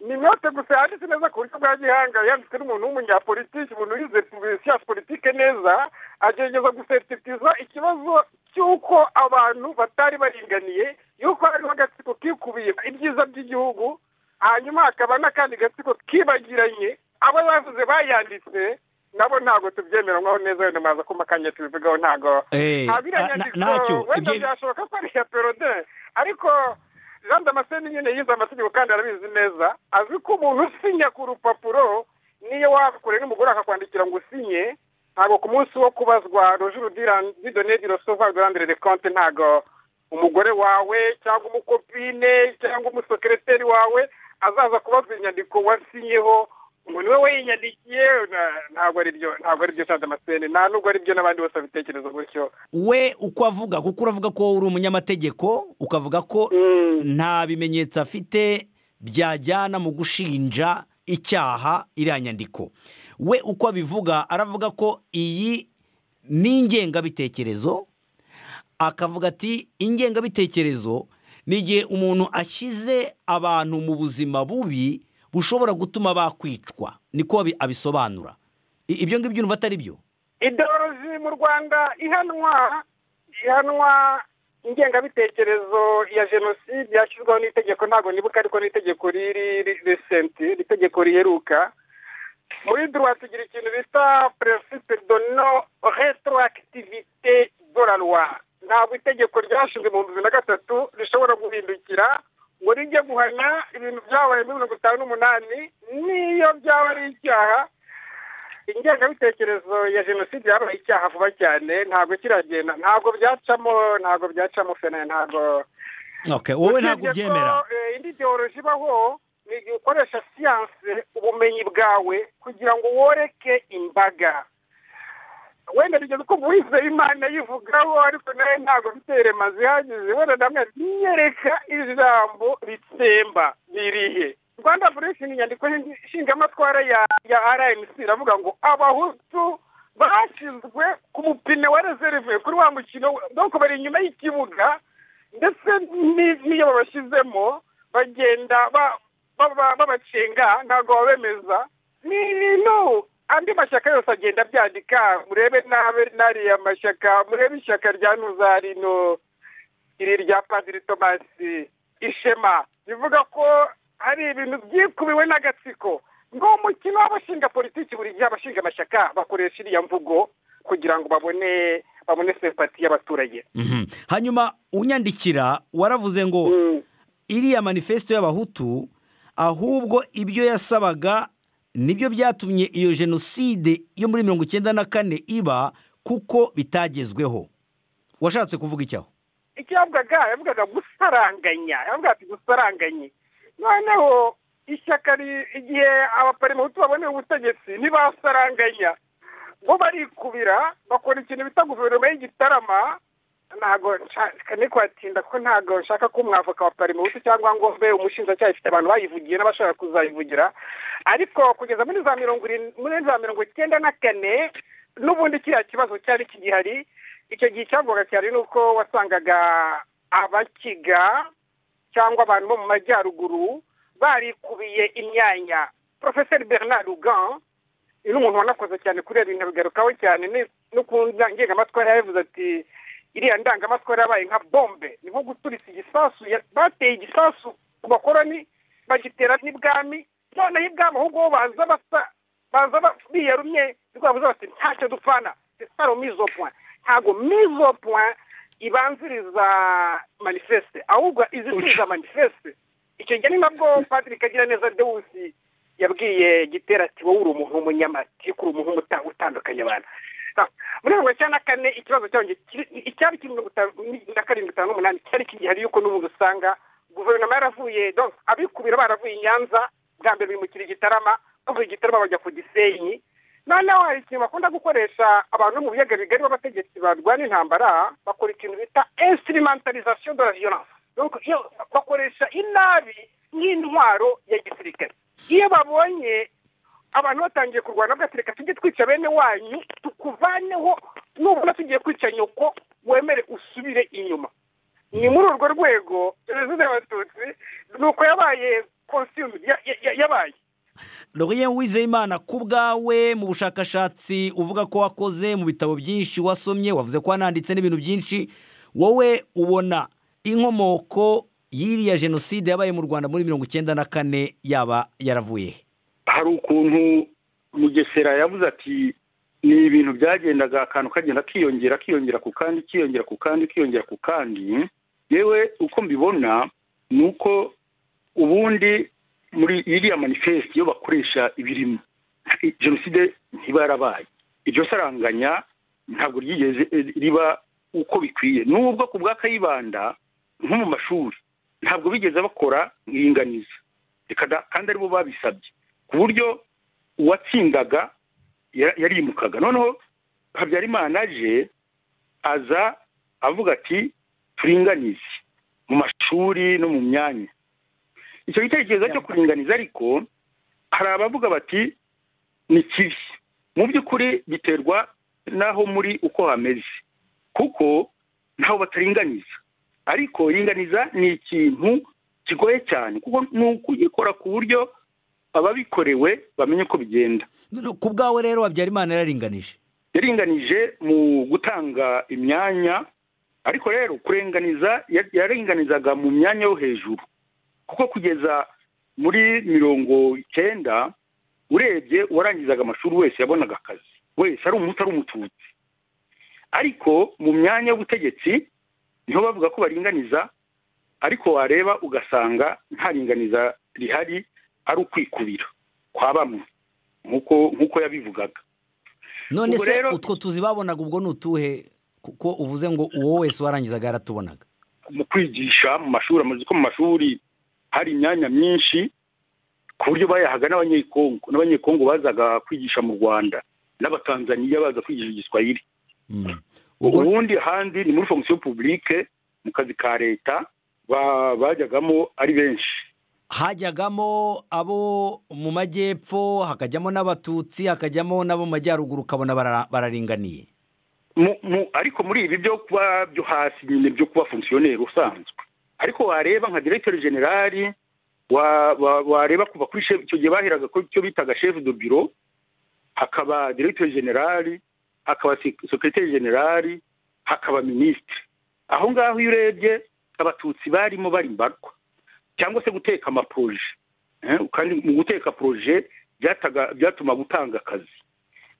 ni inote gusa yanditse neza ku buryo bwa gihanga yanditse n'umuntu w'umunyapolitiki umuntu wize siyansi politike neza agerageza guseritiza ikibazo cy'uko abantu batari baringaniye y'uko hariho agatsiko kikubiye ibyiza by'igihugu hanyuma hakaba n'akandi gatsiko kibagiranye abo bavuze bayanditse nabo ntabwo tubyemera nk'aho neza wenda maza kuma akanya tubivugaho ntabwo ntacyo wenda byashoboka ko ari iya perode ariko jean damascene nyine yize amategeko kandi arabizi neza azi ko umuntu usinya ku rupapuro niyo wakure n'umugore akakwandikira ngo usinye ntabwo ku munsi wo kubazwa rojuru didone di rosova durandire de konti ntabwo umugore wawe cyangwa umukopine cyangwa umusekereteri wawe azaza kubazwa inyandiko wasinyeho umuntu we yinyandikiye ntabwo ari byo ntabwo ari byo cyangwa amasene nta nubwo ari byo n'abandi bose babitekereza gutyo we uko avuga kuko uravuga ko uri umunyamategeko ukavuga ko nta bimenyetso afite byajyana mu gushinja icyaha iriya nyandiko we uko abivuga aravuga ko iyi ni ingengabitekerezo akavuga ati ingengabitekerezo ni igihe umuntu ashyize abantu mu buzima bubi bushobora gutuma bakwicwa niko abisobanura ibyo ngibyo urumva atari byo idoroloji mu rwanda ihanwa ihanwa ingengabitekerezo ya jenoside yashyizweho n'itegeko ntabwo nibuka ariko n'itegeko riri risenti n'itegeko riheruka muri duruwa tugira ikintu bita perezida dono retorakitivite doraruwa ntabwo itegeko ryashinzwe mu bibiri na gatatu rishobora guhindukira ngo rijye guhana ibintu byabaye muri mirongo itanu n'umunani n'iyo byaba ari icyaha ingengabitekerezo ya jenoside yabaye icyaha vuba cyane ntabwo kiragenda ntabwo byacamo ntabwo byacamo fene ntabwo wowe ntabwo ubyemera indi ideoloji ibaho ni igihe ukoresha siyanse ubumenyi bwawe kugira ngo woreke imbaga wenda bigeze ko uwize imana yivugaho ariko nawe ntabwo biterema zihagije wenda namwe nyereka ijambo ritsemba ririhe rwanda buresheni inyandiko nshingamatwara ya rnc iravuga ngo abahutu bashinzwe ku mupine wa rezerve kuri wa mukino doko bari inyuma y'ikibuga ndetse n'iyo babashyizemo bagenda babacenga ntabwo babemeza ni ibintu andi mashyaka yose agenda abyandika murebe n'ariya mashyaka murebe ishyaka rya ntuzarino iri rya padiri tomasi ishema bivuga ko hari ibintu byikubiwe n'agatsiko ngo mukino w'abashinga politiki buri gihe abashinga amashyaka bakoresha iriya mvugo kugira ngo babone babone sempati y'abaturage hanyuma unyandikira waravuze ngo iriya manifesito y'abahutu ahubwo ibyo yasabaga nibyo byatumye iyo jenoside yo muri mirongo icyenda na kane iba kuko bitagezweho washatse kuvuga icyaho icyo yavugaga yavugaga gusaranganya yavuga ati gusaranganye noneho ishyaka igihe abaparimuhutu baboneye ubutegetsi ntibasaranganya bo barikubira bakora ikintu bita guverinoma y'igitarama ntabwo nshaka ni kwatinda ko ntabwo nshaka ko umwavoka wa parimuhutu cyangwa ngo mbe umushinjacyaha ifite abantu bayivugiye n'abashaka kuzayivugira ariko kugeza muri za mirongo muri za mirongo icyenda na kane n'ubundi kiriya kibazo cyari kigihari icyo gihe icyavugaga cyane ni uko wasangaga abakiga cyangwa abantu bo mu majyaruguru barikubiye imyanya porofeseri bernard rugan ni umuntu wanakoze cyane kuri ibyo bintu bigarukaho cyane no ku ndangamatwara yabivuze ati iriya ndangamatwara yabaye nka bombe ni nko guturisa igisasu bateye igisasu ku bakoroni bagitera n'ibwami noneho ibwami aho ngaho baza basa baza biyarumye rwabuze bati ntacyo dupfana sitaro mizo puwa ntabwo mizo puwa ibanziriza manifeste ahubwo izikuriza manifeste icyo gihe ni nabwo padiri kagira neza dewusi yabwiye gitera ati wowe uri umuntu w'umunyamatiku uri umuntu utandukanye abantu muri mirongo icyenda na kane ikibazo icyari kiri na karindwi itanu n'umunani cyari kigihari yuko n'ubundi usanga guverinoma yaravuye abikubira baravuye i nyanza bwa mbere bimukira igitarama bavuye igitarama bajya ku gisenyi noneho hari ikintu bakunda gukoresha abantu bo mu biyaga bigari b'abategetsi barwana intambara bakora ikintu bita instrumentalisation de la violence bakoresha inabi nk'intwaro ya gisirikare iyo babonye abantu batangiye kurwana bagatereka tujye twica bene wanyu tukuvaneho nubona tugiye kwica nyoko wemere usubire inyuma ni muri urwo rwego jenoside y'abatutsi ni uko yabaye kositimu yabaye Lorien Uwizeyimana ku bwawe mu bushakashatsi uvuga ko wakoze mu bitabo byinshi wasomye wavuze ko wananditse n'ibintu byinshi wowe ubona inkomoko y'iriya jenoside yabaye mu rwanda muri mirongo icyenda na kane yaba yaravuye hari ukuntu mugesera yavuze ati ni ibintu byagendaga akantu kagenda kiyongera kiyongera ku kandi kiyongera ku kandi kiyongera ku kandi yewe uko mbibona ni uko ubundi muri iriya manifeste iyo bakoresha ibirimo jenoside ntiba yarabaye iryo saranganya ntabwo ryigeze riba uko bikwiye n'ubwo ku bwa kayibanda nko mu mashuri ntabwo bigeze bakora iringaniza kandi aribo babisabye ku buryo uwatsindaga yarimukaga noneho habyarimana aje aza avuga ati turinganize mu mashuri no mu myanya icyo gitekerezo cyo kuringaniza ariko hari abavuga bati ni kibi mu by'ukuri biterwa n'aho muri uko hameze kuko ntaho bataringaniza ariko ringaniza ni ikintu kigoye cyane kuko ni ukugikora ku buryo ababikorewe bamenye ko bigenda ku bwawe rero habyarimana yararinganije yaringanije mu gutanga imyanya ariko rero kurenganiza yaringanizaga mu myanya yo hejuru kuko kugeza muri mirongo icyenda urebye uwarangizaga amashuri wese yabonaga akazi wese ari umuti ari umututsi ariko mu myanya y'ubutegetsi niho bavuga ko baringaniza ariko wareba ugasanga nta ringaniza rihari ari ukwikubira kwa bamwe nk'uko yabivugaga none se utwo tuzi babonaga ubwo ni utuhe kuko uvuze ngo uwo wese warangizaga yaratubonaga mu kwigisha mu mashuri amaze ko mu mashuri hari imyanya myinshi ku buryo bayahaga n'abanyekongo n'abanyekongo bazaga kwigisha mu rwanda n'abatanzaniya baza kwigisha igiswahili ubundi ahandi ni muri fonction publique mu kazi ka leta bajyagamo ari benshi hajyagamo abo mu majyepfo hakajyamo n'abatutsi hakajyamo n'abo mu majyaruguru ukabona bara- bararinganiye mu- mu- ariko muri ibi byo kuba byo hasi nyine byo kuba fongisiyoneri usanzwe ariko wareba nka diregiteri generali wa- wa- wareba kuva kuri shefu icyo gihe baheraga kuri icyo bitaga shefu do biro hakaba diregiteri generali hakaba sek- sekreteri generali hakaba minisitiri aho ngaho iyo urebye abatutsi barimo barimbarwa cyangwa se guteka amaporoje Eh, kandi mu guteka poroje byataga- byatuma gutanga akazi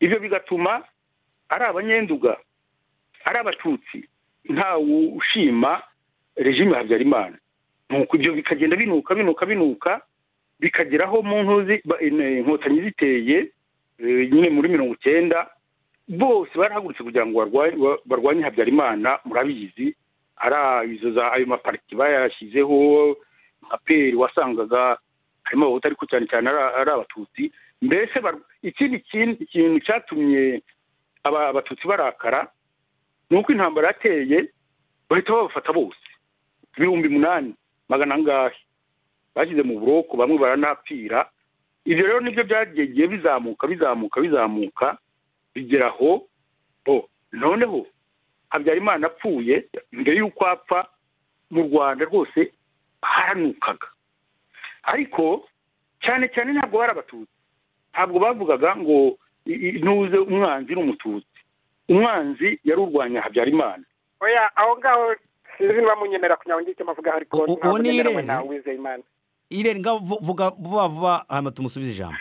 ibyo bigatuma ari abanyenduga ari abatutsi ntawe ushima regime ya habyarimana nuko ibyo bikagenda binuka binuka binuka bikageraho mu ntuzi ba- in- inkotanyi ziteye eh, nyine muri mirongo icyenda bose barahagurutse kugira ngo barwa- ba- barwanye habyarimana murabizi ari izo za ayo mapariti bayashyizeho nka peri wasangaga harimo abahutu ariko cyane cyane ari- ari abatutsi mbese bar- ikindi kin- kintu cyatumye aba- abatutsi barakara ni uko intambara yateye bahita babafata bose ibihumbi umunani magana angahe bashyize mu buroko bamwe baranapfira ibyo rero nibyo byagiye bizamuka bizamuka bizamuka bigeraho bo noneho habyarimana apfuye mbere y'uko apfa mu rwanda rwose haranukaga ariko cyane cyane ntabwo bari abatutsi ntabwo bavugaga ngo i- i- ntuze umwanzi n'umututsi umwanzi yari urwanya habyarimana oya aho ngaho sinzi niba munyemera kugira ngo ngire icyo mpavuga ariko U- u- ntabwo uwo ni nemera Irene? na Uwizeyimana irene ngaho vu- vuga vuba vuba hanyuma tumusubize ijambo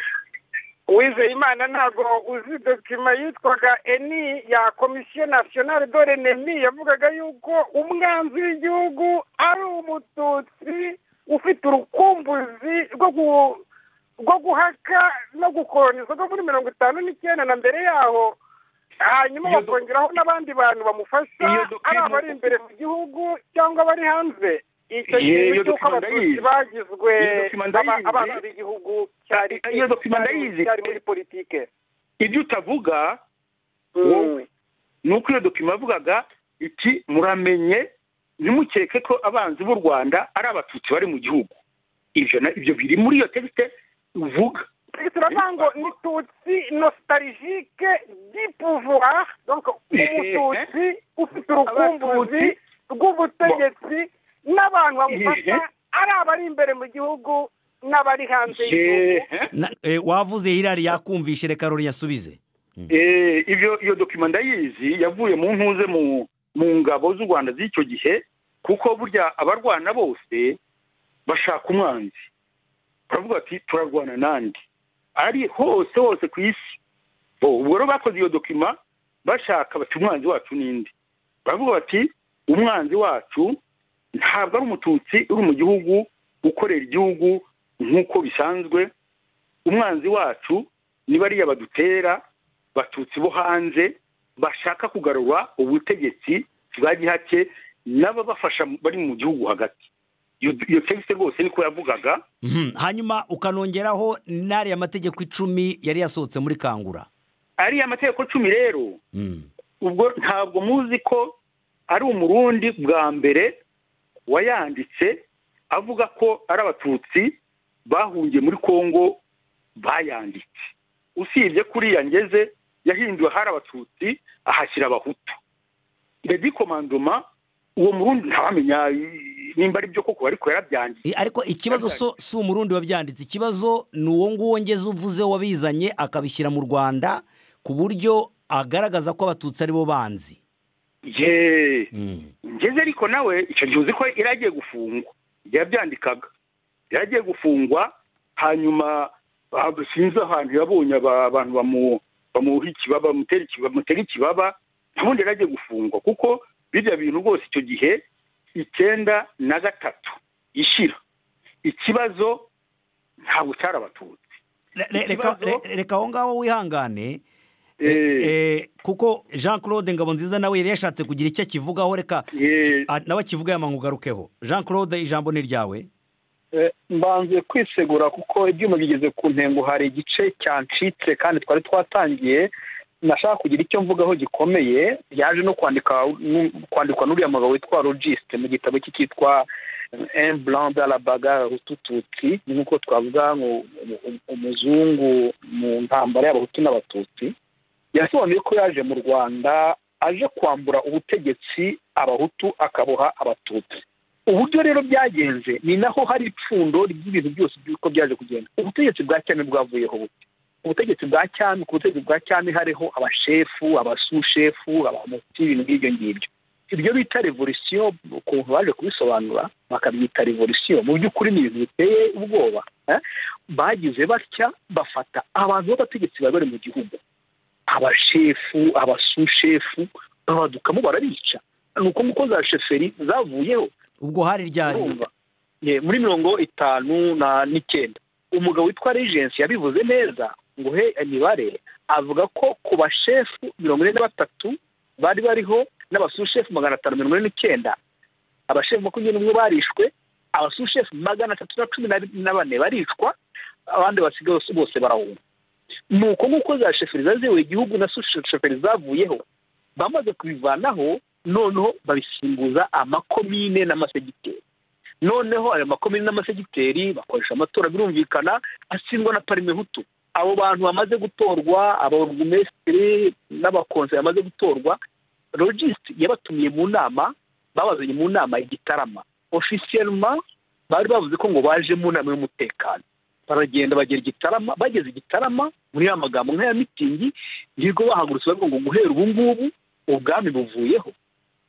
Uwizeyimana ntabwo uzi dokima yitwaga eni ya komisiyo nasiyonari dore nemi yavugaga yuko umwanzi w'igihugu ari umututsi ufite urukumbuzi rwo gu rwo guhaka no gukoroniza rwo muri mirongo itanu n'icyenda na mbere yaho hanyuma Iyo do- bakongeraho n'abandi bantu bamufasha Iyo dokima- ari abari imbere mu gihugu cyangwa abari hanze icyo Ye, gihe iyo cy'uko dokima abatutsi ndayizi. bagizwe Iyo dokima aba- ndayizi. abana b'igihugu cyari Iyo dokima ndayizi. cyari muri politike ibyo utavuga wowe ni uko iyo dokima yavugaga iti muramenye ntimukeke ko abanzi b'u rwanda ari abatutsi bari mu gihugu ibyo na- ibyo biri muri iyo tegite uvuga turavuga ngo ni tutsi nostalgique du pouvoir donc umututsi ufite urukumbuzi Abatutsi. rw'ubutegetsi n'abantu bamufasha Ihe. ari abari imbere mu gihugu n'abari hanze y'igihugu Ehe. Na- eh, wavuze hirari yakumvishe reka rori yasubize Eh, ibyo iyo dokima ndayizi yavuye mu ntuze mu mu ngabo z'u rwanda z'icyo gihe kuko burya abarwana bose bashaka umwanzi baravuga ati turarwana nande ari hose hose ku isi bo ubwo rero bakoze iyo dokima bashaka bati umwanzi wacu n'indi baravuga bati umwanzi wacu ntabwo ari umututsi uri mu gihugu ukorera igihugu nk'uko bisanzwe umwanzi wacu ni bariya badutera batutsi bo hanze bashaka kugarura ubutegetsi bwa gihake n'ababafasha bari mu gihugu hagati iyo iyo tegisi rwose niko yavugaga Mhm. hanyuma ukanongeraho n'ariya mategeko icumi yari yasohotse muri kangura ariya amategeko cumi rero Mhm. ubwo ntabwo muzi ko ari umurundi bwa mbere wayanditse avuga ko ari abatutsi bahungiye muri kongo bayanditse usibye kuriya ngeze yahinduwe hari abatutsi ahashyira abahutu redi komandoma uwo murundi ntawamenya i- nimba ari byo koko ariko yarabyanditse Eh, ariko ikibazo so si umurundi wabyanditse ikibazo ni uwo nguwo ngeze uvuze wabizanye akabishyira mu rwanda ku buryo agaragaza ko abatutsi ari bo banzi yeee Mhm. ngeze ariko nawe icyo gihe uzi ko yari agiye gufungwa yabyandikaga yari agiye gufungwa hanyuma ah, sinzi ahantu yabonye aba- abantu bamu- bamuha ikibaba bamutera ikibaba bamutera ikibaba ntabundi yari agiye gufungwa kuko birya bintu rwose icyo gihe icyenda na gatatu ishira ikibazo ntabwo cyari abatutsi Re- re- reka- Ikibazo- re- reka aho ngaho wihangane Eh. Eh, kuko jean claude ngabonziza nawe yari yashatse kugira icyo akivugaho reka Eh, Ah, nawe akivuga yamanga ugarukeho jean claude ijambo ni iryawe Eh, mbanze kwisegura kuko ibyuma bigeze ku ntengo hari igice cyancitse kandi twari twatangiye nashaka kugira icyo mvugaho gikomeye yaje no kwandika nu- kwandikwa n'uriya mugabo witwa logiste mu gitabo cye cyitwa un blanc dans la bagarre utututsi ni nk'uko twavuga ngo umuzungu mu ntambara y'abahutu n'abatutsi yasobanuye ko yaje mu rwanda aje kwambura ubutegetsi abahutu akaboha abatutsi uburyo rero byagenze ni naho hari ipfundo ry'ibintu byose by'uko byaje kugenda ubutegetsi bwa cyami bwavuyeho buke ubutegetsi bwa cyami ku butegetsi bwa cyami hariho abashefu abasushefu abamuti ibintu nk'ibyo ngibyo ibyo bita revolisiyo ukuntu baje kubisobanura bakabyita revolisiyo mu by'ukuri ni ibintu biteye ubwoba bagize batya bafata abantu b'abategetsi bari bari mu gihugu abashefu abasushefu babadukamo barabica ni uko nguko za sheferi zavuyeho ubwo hari ryari muri mirongo itanu n'icyenda umugabo witwa regensi yabivuze neza ngo he imibare avuga ko ku bashefu mirongo ine na batatu bari bariho n'abasushefu magana atanu mirongo ine n'icyenda abashefu makumyabiri n'umwe barishwe abasushefu magana atatu na cumi na bane baricwa abandi basigaye bose barahunga ni uko nguko za sheferi zaziwe igihugu na sheferi zavuyeho bamaze kubivanaho noneho babisimbuza amakomine n'amasegiteri noneho ayo makomine n'amasegiteri bakoresha amatora birumvikana asindwa na parimehutu abo bantu bamaze gutorwa abarugumesitiri n'abakonseri bamaze gutorwa logisiti yabatumiye mu nama babazanye mu nama igitarama ofisiyelma bari bavuze ko ngo baje mu nama y'umutekano baragenda bagera igitarama bageze igitarama muri ya magambo nk'aya mitingi nirwo bahagurutse bavuga ngo guhera ubu ngubu ubwami buvuyeho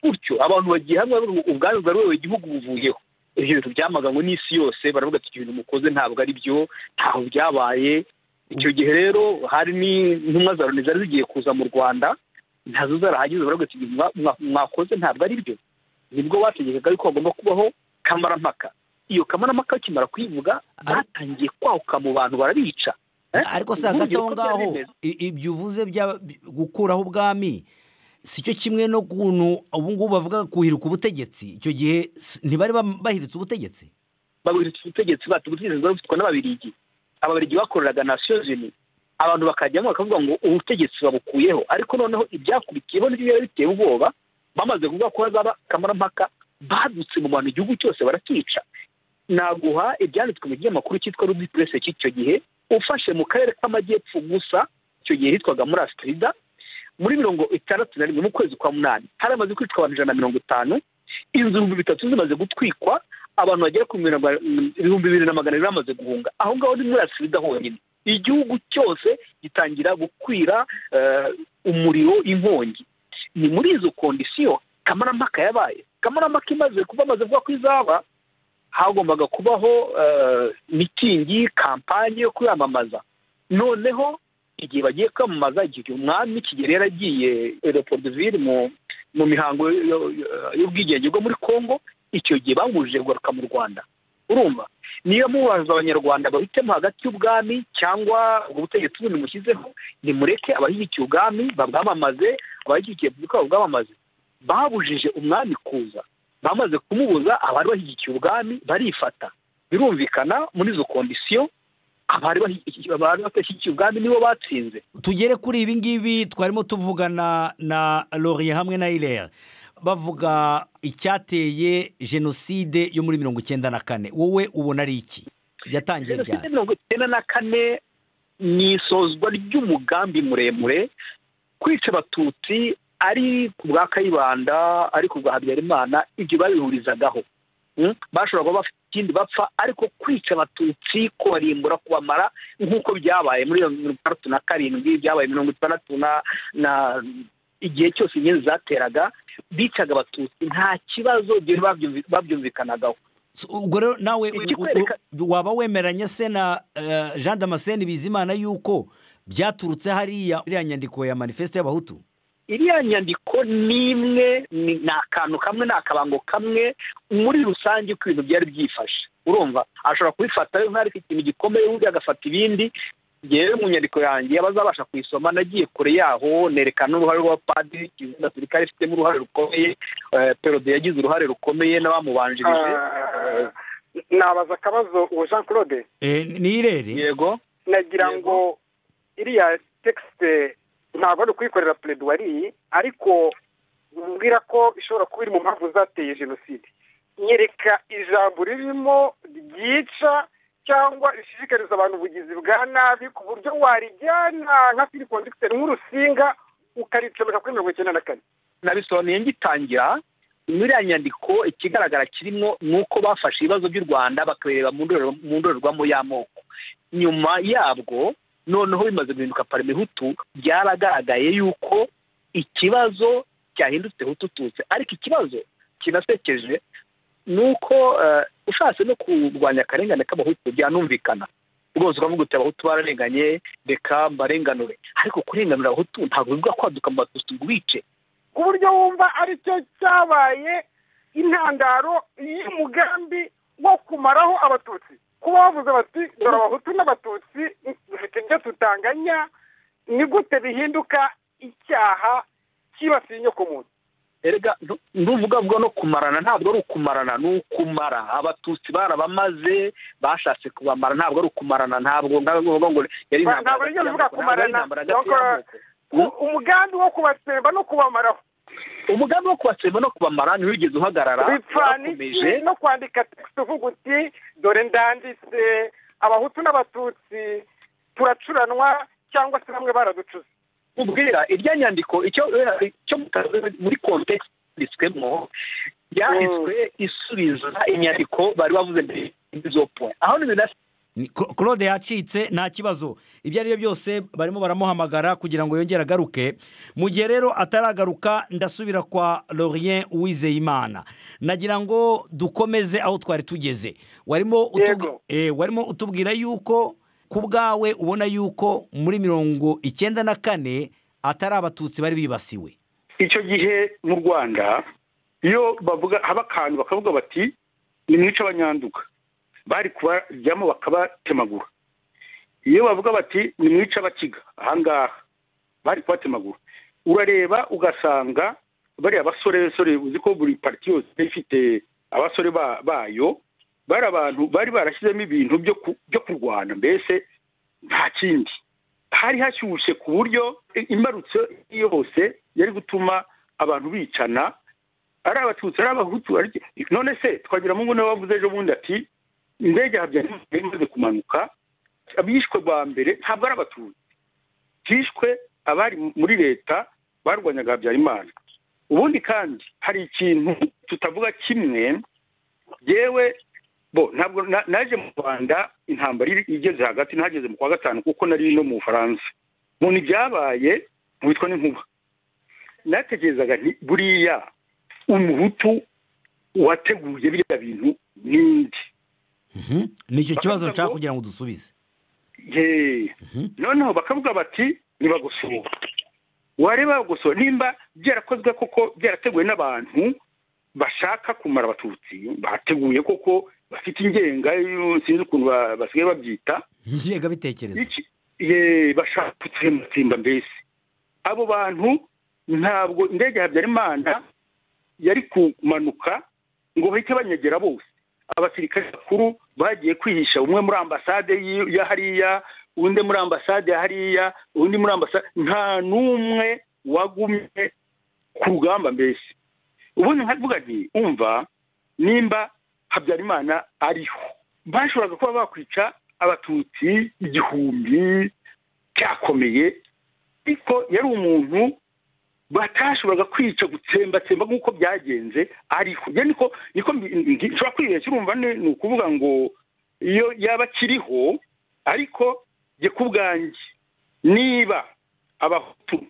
gutyo abantu bagiye hamwe ubwami bwaruwe igihugu buvuyeho ibyo bintu byamaganwe n'isi yose baravuga ati ibintu mukoze ntabwo ari byo ntaho byabaye icyo gihe rero hari n'intumwa za loni zari zigiye kuza mu rwanda ntazo zarahageze baravuga ati ibintu mwakoze ntabwo ari byo nibwo bategekaga yuko hagomba kubaho kamarampaka iyo kamarampaka bakimara kuyivuga batangiye kwahuka mu bantu barabica ariko si hagati aho ngaho ibyo uvuze gukuraho ubwami si cyo kimwe no kuntu ubu ngubu bavuga kuhirika ubutegetsi icyo gihe ntibari bahiritse ubutegetsi bahiritse ubutegetsi bati ubutegetsi bwari bufitwe n'ababirigi ababirigi bakoreraga nasiyo zini abantu bakajyamo bakavuga ngo ubutegetsi babukuyeho ariko noneho ibyakurikiyeho nibyo biba biteye ubwoba bamaze kuvuga ko hazaba kamarampaka badutse mu bantu igihugu cyose barakica naguha ibyanditswe mu kinyamakuru cyitwa rubi purese cy'icyo gihe ufashe mu karere k'amajyepfo gusa icyo gihe hitwaga muri asitirida muri mirongo itandatu na rimwe mu kwezi kwa munani hari amaze kwicwa abantu ijana na mirongo itanu inzu ibihumbi bitatu zimaze gutwikwa abantu bagera ku bihumbi bibiri na magana abiri bamaze guhunga aho ngaho ni muri asirida honyine igihugu cyose gitangira gukwira umuriro inkongi ni muri izo kondisiyo kamarampaka yabaye kamarampaka imaze kuba amaze kuvuga ko izaba hagombaga kubaho mitingi kampanye yo kuyamamaza noneho igihe bagiye kwamamaza igihe umwami kigeli yaragiye eropodivire mu mihango y'ubwigenge bwo muri congo icyo gihe bamubujije kugaruka mu rwanda urumva niyo mubaza abanyarwanda bahitemo hagati y'ubwami cyangwa ubwo butegetsi bundi mushyizeho nimureke abashyigikiye ubwami babwamamaze abashyigikiye repubulika babwamamaze babujije umwami kuza bamaze kumubuza abari bashyigikiye ubwami barifata birumvikana muri izo kondisiyo abari badashyigikiye ubwami nibo batsinze tugere kuri ibi ngibi twarimo tuvugana na loriye hamwe na irere bavuga icyateye jenoside yo muri mirongo icyenda na kane wowe ubona ari iki yatangiye ryari jenoside mirongo icyenda na kane ni isozwa ry'umugambi muremure kwica abatutsi ari ku bwa kayibanda ari ku bwa habyarimana ibyo babihurizagaho bashobora kuba bafite ikindi bapfa ariko kwica abatutsi kubarimbura kubamara nk'uko byabaye muri mirongo itandatu na karindwi byabaye mirongo itandatu na igihe cyose inyenzi zateraga bicaga abatutsi nta kibazo babyumvikanagaho ubwo rero nawe waba wemeranya se na jean damascene bizimana yuko byaturutse hariya iriya nyandiko ya manifesite y'abahutu iriya nyandiko ni imwe ni akantu kamwe ni akabango kamwe muri rusange uko ibintu byari byifashe urumva ashobora kubifata nk'ari ikintu gikomeye undi agafata ibindi ngewe mu nyandiko yanjye abazabasha kuyisoma nagiye kure yaho nerekana n'uruhare rw'abapadiri gisirikare ifitemo uruhare rukomeye perode yagize uruhare rukomeye n'abamubanjirije nabaza akabazo uwo jean claude ni irere yego nagira ngo iriya tekisite ntabwo ari ukuyikorera pereduwari ariko mbwira ko ishobora kuba iri mu mpamvu zateye jenoside nyereka ijambo ririmo ryica cyangwa rishishikariza abantu ubugizi bwa nabi ku buryo warijyana nka firi kondikiteri nk'urusinga ukaricomeka kuri mirongo icyenda na kane nabisobanuye ngitangira muri iriya nyandiko ikigaragara kirimo ni uko bafashe ibibazo by'u rwanda bakabireba mu ndorerwa- mu ndorerwamo y'amoko nyuma yabwo noneho bimaze guhinduka parime hutu byaragaragaye yuko ikibazo cyahindutse hutu tutsi ariko ikibazo kinasekeje ni uko eh, ushatse no kurwanya akarengane k'abahutu byanumvikana rwose ukavuga uti abahutu bararenganye reka mbarenganure ariko kurenganura abahutu ntabwo bivuga kwaduka mu batutsi ngo ubice ku buryo wumva ari cyo cyabaye intandaro y'umugambi wo kumaraho abatutsi kuba bavuze bati dore abahutu n'abatutsi dufite ibyo tutanganya ni gute bihinduka icyaha cyibasiye inyokomuntu erega ntu- ntuvuga vuga no kumarana ntabwo ari ukumarana ni ukumara abatutsi barabamaze bashatse kubamara ntabwo ari ukumarana ntabwo ntabwo uvuga ngo yari Ba- intambara ntabwo nigeze uvuga hagati y'amoko, ntabwo kumarana. ari intambara hagati Nuko- y'amoko. U- umugambi wo kubatsemba no kubamaraho umugambi wo kubatsemba no kubamara ntiwigeze uhagarara bipfana warakomeje iki no kwandika tekisite uvuga uti dore ndanditse abahutu n'abatutsi turacuranwa cyangwa se bamwe baraducuze ubwira irya nyandiko icyo icyo mutazi muri kontekisi yanditswemo yanditswe isubiza inyandiko bari bavuze mbere y'izo point aho ni ibintu Ni- Cla- claude yacitse nta kibazo ibyo ari byo byose barimo baramuhamagara kugira ngo yongere agaruke mu gihe rero ataragaruka ndasubira kwa lorien uwizeyimana nagira ngo dukomeze aho twari tugeze warimo utubwi- Yego. eh, warimo utubwira yuko ku bwawe ubona yuko muri mirongo icyenda na kane atari abatutsi bari bibasiwe icyo gihe mu rwanda iyo bavuga haba akantu bakavuga bati ni mwica abanyanduga bari kubajyamo bakabatemagura iyo bavuga bati ni mwica abakiga ahangaha bari kubatemagura urareba ugasanga bariya basore basore uzi ko buri pariti yose iba ifite abasore ba- bayo bari abantu bari barashyizemo ibintu byo ku- byo kurwana mbese nta kindi hari hashyushye ku buryo imbarutso yose yari gutuma abantu bicana ari abatutsi ari abahutu ari iki. none se twagira mungu niwe wavuze ejo bundi ati indege ya habyarimana yari imaze kumanuka abishwe bwa mbere ntabwo ari abatutsi hishwe abari muri leta barwanyaga habyarimana ubundi kandi hari ikintu tutavuga kimwe yewe bo ntabwo na- naje mu rwanda intambara iri- igeze hagati nageze mu kwa gatanu kuko nari no mu bufaransa mu ibyabaye witwa n'inkuba natekerezaga nti buriya umuhutu wateguye biriya bintu ninde Mhm. ni icyo kibazo Bakavuga nshaka ngo- kugira ngo dusubize Yee. Mhm. noneho bakavuga bati nibagosora wareba bagosora nimba byarakozwe koko byarateguwe n'abantu bashaka kumara abatutsi bateguye koko bafite ingenga yo- sinzi ukuntu ba- basigaye babyita ngengabitekerezo iki ye bashaka gutsembatsemba mbese abo bantu ntabwo indege ya habyarimana yari kumanuka ngo bahite banyegera bose abasirikare bakuru bagiye kwihisha umwe muri ambasade y'i- ya hariya undi muri ambasade ya hariya undi muri ambasade nta n'umwe wagumye ku rugamba mbese ubundi nkavuga nti umva nimba habyarimana ariho bashoboraga kuba bakwica abatutsi igihumbi cyakomeye ariko yari umuntu batashoboraga kwica gutsembatsemba nk'uko byagenze ariko njye niko niko mbi- ndi- nshobora kwibeshya urumva ni ni ukuvuga ngo iyo yaba akiriho ariko jye ku bwanjye niba abahutu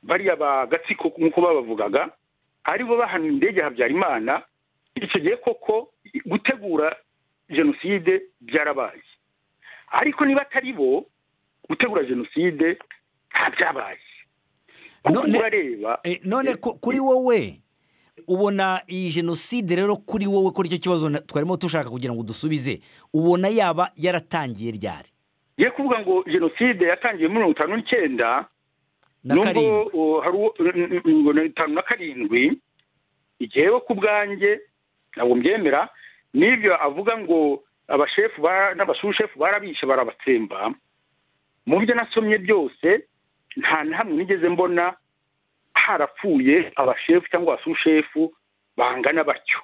bariya ba gatsiko nk'uko babavugaga aribo bahanuye indege ya habyarimana icyo gihe koko gutegura jenoside byarabaye ariko niba atari bo gutegura jenoside ntabyabaye ahubwo None- urareba Eh, none ku- kuri wowe ubona iyi jenoside rero kuri wowe ko nicyo kibazo na- twarimo dushaka kugira ngo dusubize ubona yaba yaratangiye ryari ye kuvuga ngo jenoside yatangiye muri mirongo itanu n'icyenda na karindwi uh, hari uwo- n- n- n- ngo ni itanu na karindwi igiheho ku bwanjye ntabwo mbyemera n'ibyo avuga ngo abashefu ba- n'abashushef barabishe barabatsemba mu byo nasomye byose nta na hamwe nigeze mbona harapfuye abashefu cyangwa abasushef bangana batyo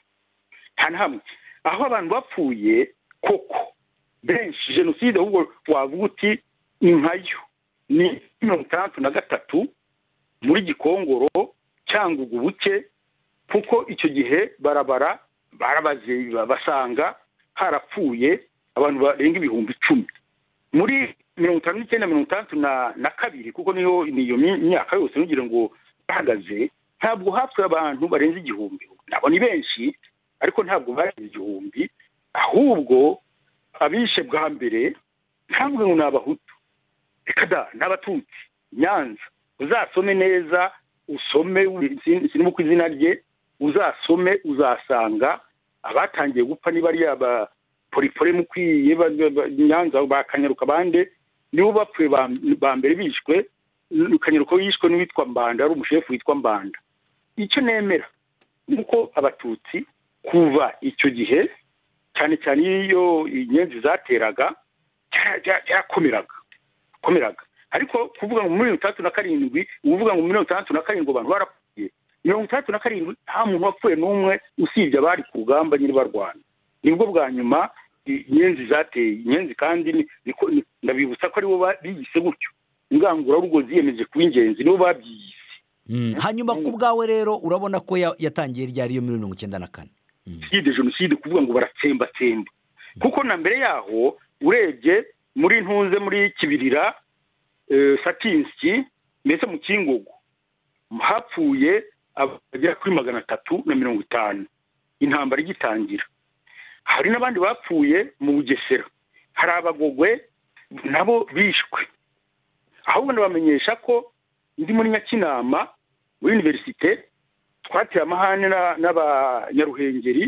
nta na hamwe aho abantu bapfuye koko benshi jenoside ahubwo wavuga uti ni nkayo ni mirongo itandatu na gatatu muri gikongoro cyangwa ubwo buke kuko icyo gihe barabara barabaze basanga harapfuye abantu barenga ibihumbi icumi muri mirongo itanu n'icyenda mirongo itandatu na kabiri kuko niyo ni iyo myaka yose nugire ngo bahagaze ntabwo hapfuye abantu barenze igihumbi ntabwo ni benshi ariko ntabwo barenze igihumbi ahubwo abishe bwa mbere ntabwo ngo ni abahutu reka da ni abatutsi nyanza uzasome neza usome sinimo ku izina rye uzasome uzasanga abatangiye gupfa niba ari aba poripore mukwiye nyanza bakanyaruka bande nibo bapfuye ba mbere bishwe kanyaruka yishwe n'uwitwa mbanda ari umushefu witwa mbanda icyo nemera ni uko abatutsi kuva icyo gihe cyane cyane iyo inyenzi zateraga cyarakomeraga komeraga ariko kuvuga ngo muri mirongo itandatu na karindwi uvuga ngo muri mirongo itandatu na karindwi abantu barapfuye mirongo itandatu na karindwi nta muntu wapfuye n'umwe usibye abari ku rugamba nyine barwana nibwo bwa nyuma inyenzi zateye inyenzi kandi ndabibutsa ko aribo biyise gutyo ingangurarugo ziyemeje kuba ingenzi nibo babyiyise hanyuma ku bwawe rero urabona ko yatangiye ryari iyo mirongo icyenda na kane jenoside jenoside kuvuga ngo baratsembatsemba kuko na mbere yaho urebye muri ntunze muri kibirira satinski mbese mu kingogo hapfuye abagera kuri magana atatu na mirongo itanu intambara igitangira hari n'abandi bapfuye mu bugesera hari abagogwe nabo bishwe ahubwo ndabamenyesha ko ndi muri nyakinama muri univerisite twateye amahane n'abanyaruhengeri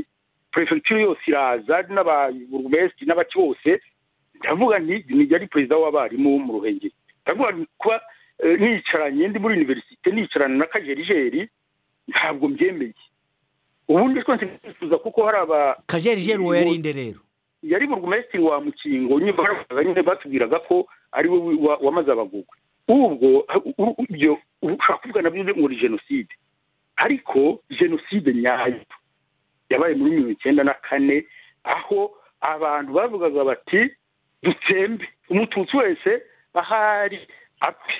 perefegitura yose iraza n'ababurugumesitiri n'abaki bose ndavuga nti ari perezida w'abarimu mu ruhengeri ndavuga kuba nicaranye ndi muri univerisite nicarana na kajerijeri ntabwo mbyemeye ubundi twese twifuza kuko hari aba kajerijeri uwo yari inde rero yari burugumesitiri wa mukingo nyine batubwiraga ko ari we wamaze abagugwe ubwo ibyo ushobora kuvuga nabyo ngo ni jenoside ariko jenoside nyayo yabaye muri mirongo icyenda na kane aho abantu bavugaga bati dutsembe umututsi wese ahari apfe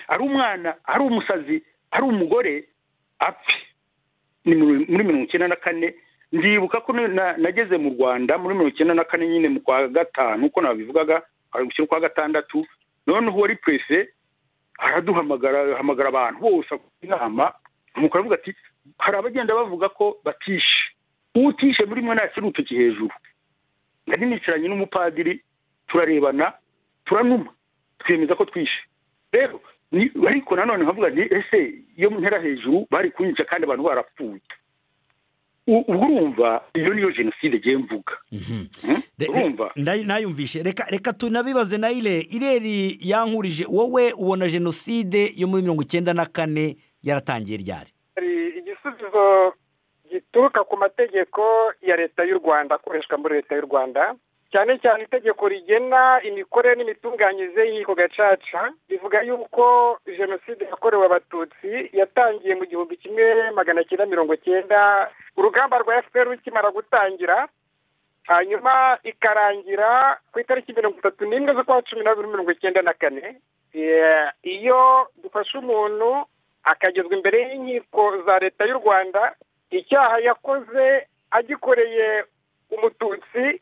ari umwana ari umusazi ari umugore apfe ni muri mirongo icyenda na kane ndibuka ko nageze mu rwanda muri mirongo icyenda na kane nyine mu kwa gatanu uko nabivugaga hari gushyira ukwa gatandatu noneho uwari perese araduhamagara ahamagara abantu bose inama umukuru aravuga ati hari abagenda bavuga ko batishe utishe muri mwe ntashyira urutoki hejuru nari nicaranye n'umupadiri turarebana turanuma twemeza ko twishe rero ariko nanone nkavuga nti ese iyo ntera hejuru bari kunyica kandi abantu barapfuye ubwo urumva iyo niyo jenoside igiye mvuga urumva nayumvishe reka reka tunabibaze na ire ireri yankurije wowe ubona jenoside yo muri mirongo icyenda na kane yaratangiye ryari hari igisubizo gituruka ku mategeko ya leta y'u rwanda akoreshwa muri leta y'u rwanda cyane cyane itegeko rigena imikorere n'imitunganyirize y'inkiko gacaca rivuga yuko jenoside yakorewe abatutsi yatangiye mu gihumbi kimwe magana cyenda mirongo cyenda urugamba rwa fpr rukimara gutangira hanyuma ikarangira ku itariki mirongo itatu n'imwe z'ukwa cumi n'abiri mirongo icyenda na kane iyo dufashe umuntu akagezwa imbere y'inkiko za leta y'u rwanda icyaha yakoze agikoreye umututsi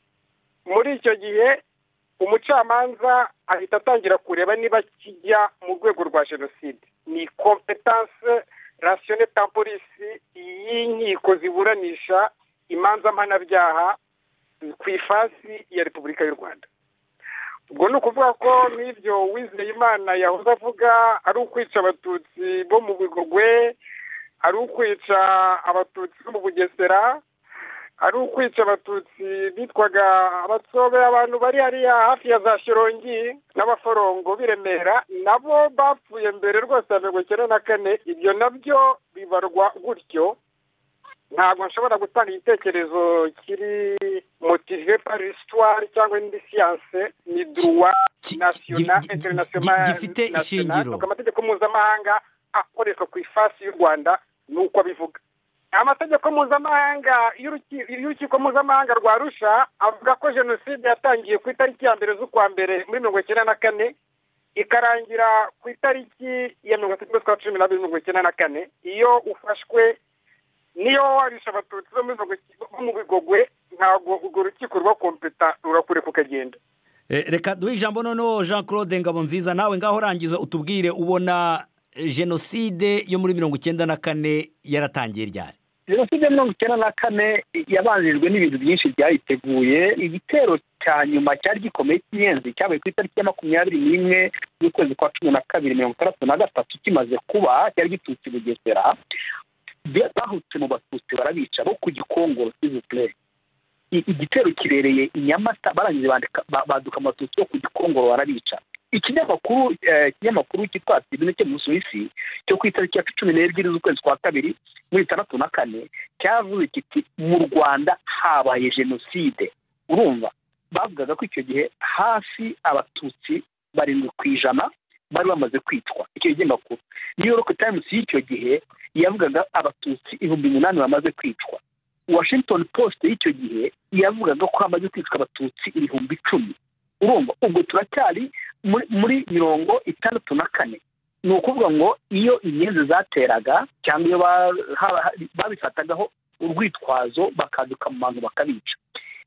muri icyo gihe umucamanza ahita atangira kureba niba kijya mu rwego rwa jenoside ni kompetanse rasiyone polisi y'inkiko ziburanisha imanza mpanabyaha ku ifasi ya repubulika y'u rwanda ubwo ni ukuvuga ko n'ibyo Uwizeyimana yahoze avuga ari ukwica abatutsi bo mu bigogwe ari ukwica abatutsi bo mu bugesera ari ukwica abatutsi bitwaga abatsobe abantu bari hariya hafi ya za shirongi n'abaforongo biremera nabo bapfuye mbere rwose ya mirongo icyenda na kane ibyo nabyo bibarwa gutyo ntabwo nshobora gutanga igitekerezo kiri motive par histoire cyangwa indi siyanse ni duruwa nasiyonali interinasiyonali gifite ishingiro amategeko mpuzamahanga akoreshwa ku ifasi y'u rwanda ni uko abivuga amategeko mpuzamahanga y'urukiko mpuzamahanga rwa rusha avuga ko jenoside yatangiye ku itariki ya mbere z'ukwa mbere muri mirongo icyenda na kane ikarangira ku itariki ya mirongo itatu z'ukwa cumi n'abiri mirongo icyenda na kane iyo ufashwe niyo warisha abatutsi bo mu bigogwe ntabwo urwo rukiko ruba kompeta rurakureka ukagenda reka duhe ijambo noneho jean claude ngabonziza nawe ngaho urangiza utubwire ubona jenoside yo muri mirongo icyenda na kane yaratangiye ryari jenoside ya mirongo icyenda na kane yabanjirijwe n'ibintu byinshi byayiteguye igitero cya nyuma cyari gikomeye cy'inyenzi cyabaye ku itariki ya makumyabiri n'imwe z'ukwezi kwa cumi na kabiri mirongo itandatu na gatatu kimaze kuba cyari giturutse i bugesera bahutse mu batutsi barabica bo ku gikongoro cy'izupurere igitero kirereye i nyamata barangije baduka amatutsi yo ku gikongoro barabica ikinyamakuru ikinyamakuru cyitwa tibine cyo mu suwisi cyo ku itariki ya cumi n'ebyiri z'ukwezi kwa kabiri muri itandatu na kane cyavuze kiti mu rwanda habaye jenoside urumva bavugaga ko icyo gihe hafi abatutsi barindwi ku ijana bari bamaze kwicwa icyo kinyamakuru new york times y'icyo gihe yavugaga abatutsi ibihumbi umunani bamaze kwicwa washington post y'icyo gihe yavugaga ko hamaze kwicwa abatutsi ibihumbi icumi urumva ubwo turacyari muri mirongo itandatu na kane ni ukuvuga ngo iyo inyenzi zateraga cyangwa iyo babifatagaho urwitwazo bakaduka mu bantu bakabica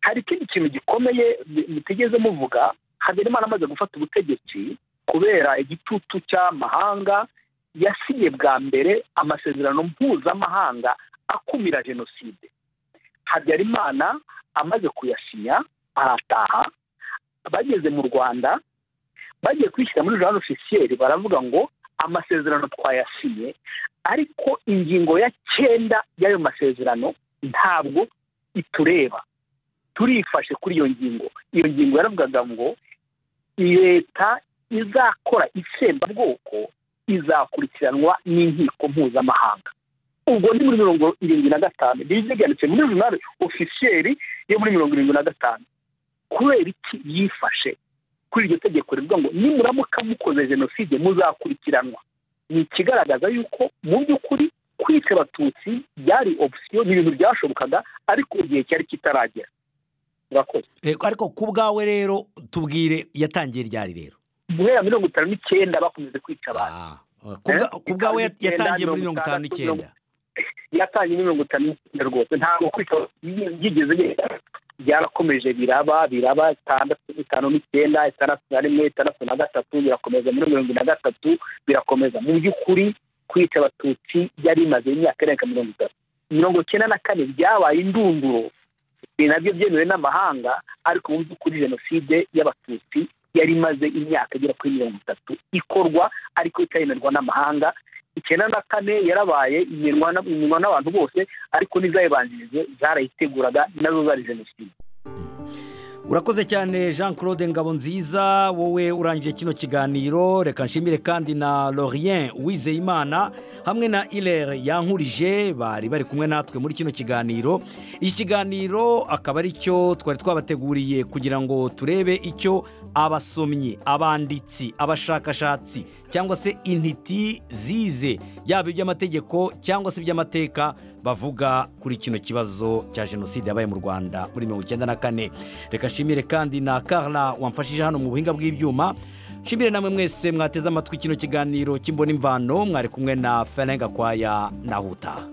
hari ikindi kintu gikomeye mutigeze muvuga haberimana amaze gufata ubutegetsi kubera igitutu cy'amahanga yasinye bwa mbere amasezerano mpuzamahanga akumira jenoside habyarimana amaze kuyasinya arataha bageze mu rwanda bagiye kwishyira muri jana ofisiyeri baravuga ngo amasezerano twayasinye ariko ingingo ya cyenda y'ayo masezerano ntabwo itureba turifashe kuri iyo ngingo iyo ngingo yaravugaga ngo leta izakora itsembabwoko izakurikiranwa n'inkiko mpuzamahanga ubwo ni muri mirongo irindwi na gatanu byanditse muri jana ofisiyeri yo muri mirongo irindwi na gatanu kubera iki yifashe kuri iryo tegeko rivuga ngo nimuramuka mukoze jenoside muzakurikiranwa ni ikigaragaza yuko mu by'ukuri kwica abatutsi byari opsiyo ni ibintu byashobokaga ariko igihe cyari kitaragera murakoze ariko ku bwawe rero tubwire yatangiye ryari rero guhera mirongo itanu n'icyenda bakomeze kwica abantu ku bwawe yatangiye muri mirongo itanu n'icyenda yatangiye mirongo itanu n'icyenda rwose ntabwo kwica yigeze byarakomeje biraba biraba itandatu itanu n'icyenda itandatu na rimwe itandatu na gatatu birakomeza muri mirongo na gatatu birakomeza mu by'ukuri kwica abatutsi byari bimaze imyaka irenga mirongo itatu mirongo icyenda na kane byabaye indunduro ibi nabyo byemewe n'amahanga ariko mu by'ukuri jenoside y'abatutsi yari imaze imyaka igera kuri mirongo itatu ikorwa ariko itayemerwa n'amahanga icyenda na kane yarabaye iminwa n'abantu bose ariko n'izayibanjirije zarayiteguraga nazo zari jenoside urakoze cyane jean claude ngabonziza wowe urangije kino kiganiro reka nshimire kandi na lorien uwizeyimana hamwe na irere yankurije bari bari kumwe natwe muri kino kiganiro iki kiganiro akaba ari cyo twari twabateguriye kugira ngo turebe icyo abasomyi abanditsi abashakashatsi cyangwa se intiti zize yaba iby'amategeko cyangwa se iby'amateka bavuga kuri kino kibazo cya jenoside yabaye mu rwanda muri mirongo icyenda na kane reka nshimire kandi na karla wamfashije hano mu buhinga bw'ibyuma nshimire namwe mwese mwateze amatwi kino kiganiro cy'imbona imvano mwari kumwe na ferenga kwaya na huta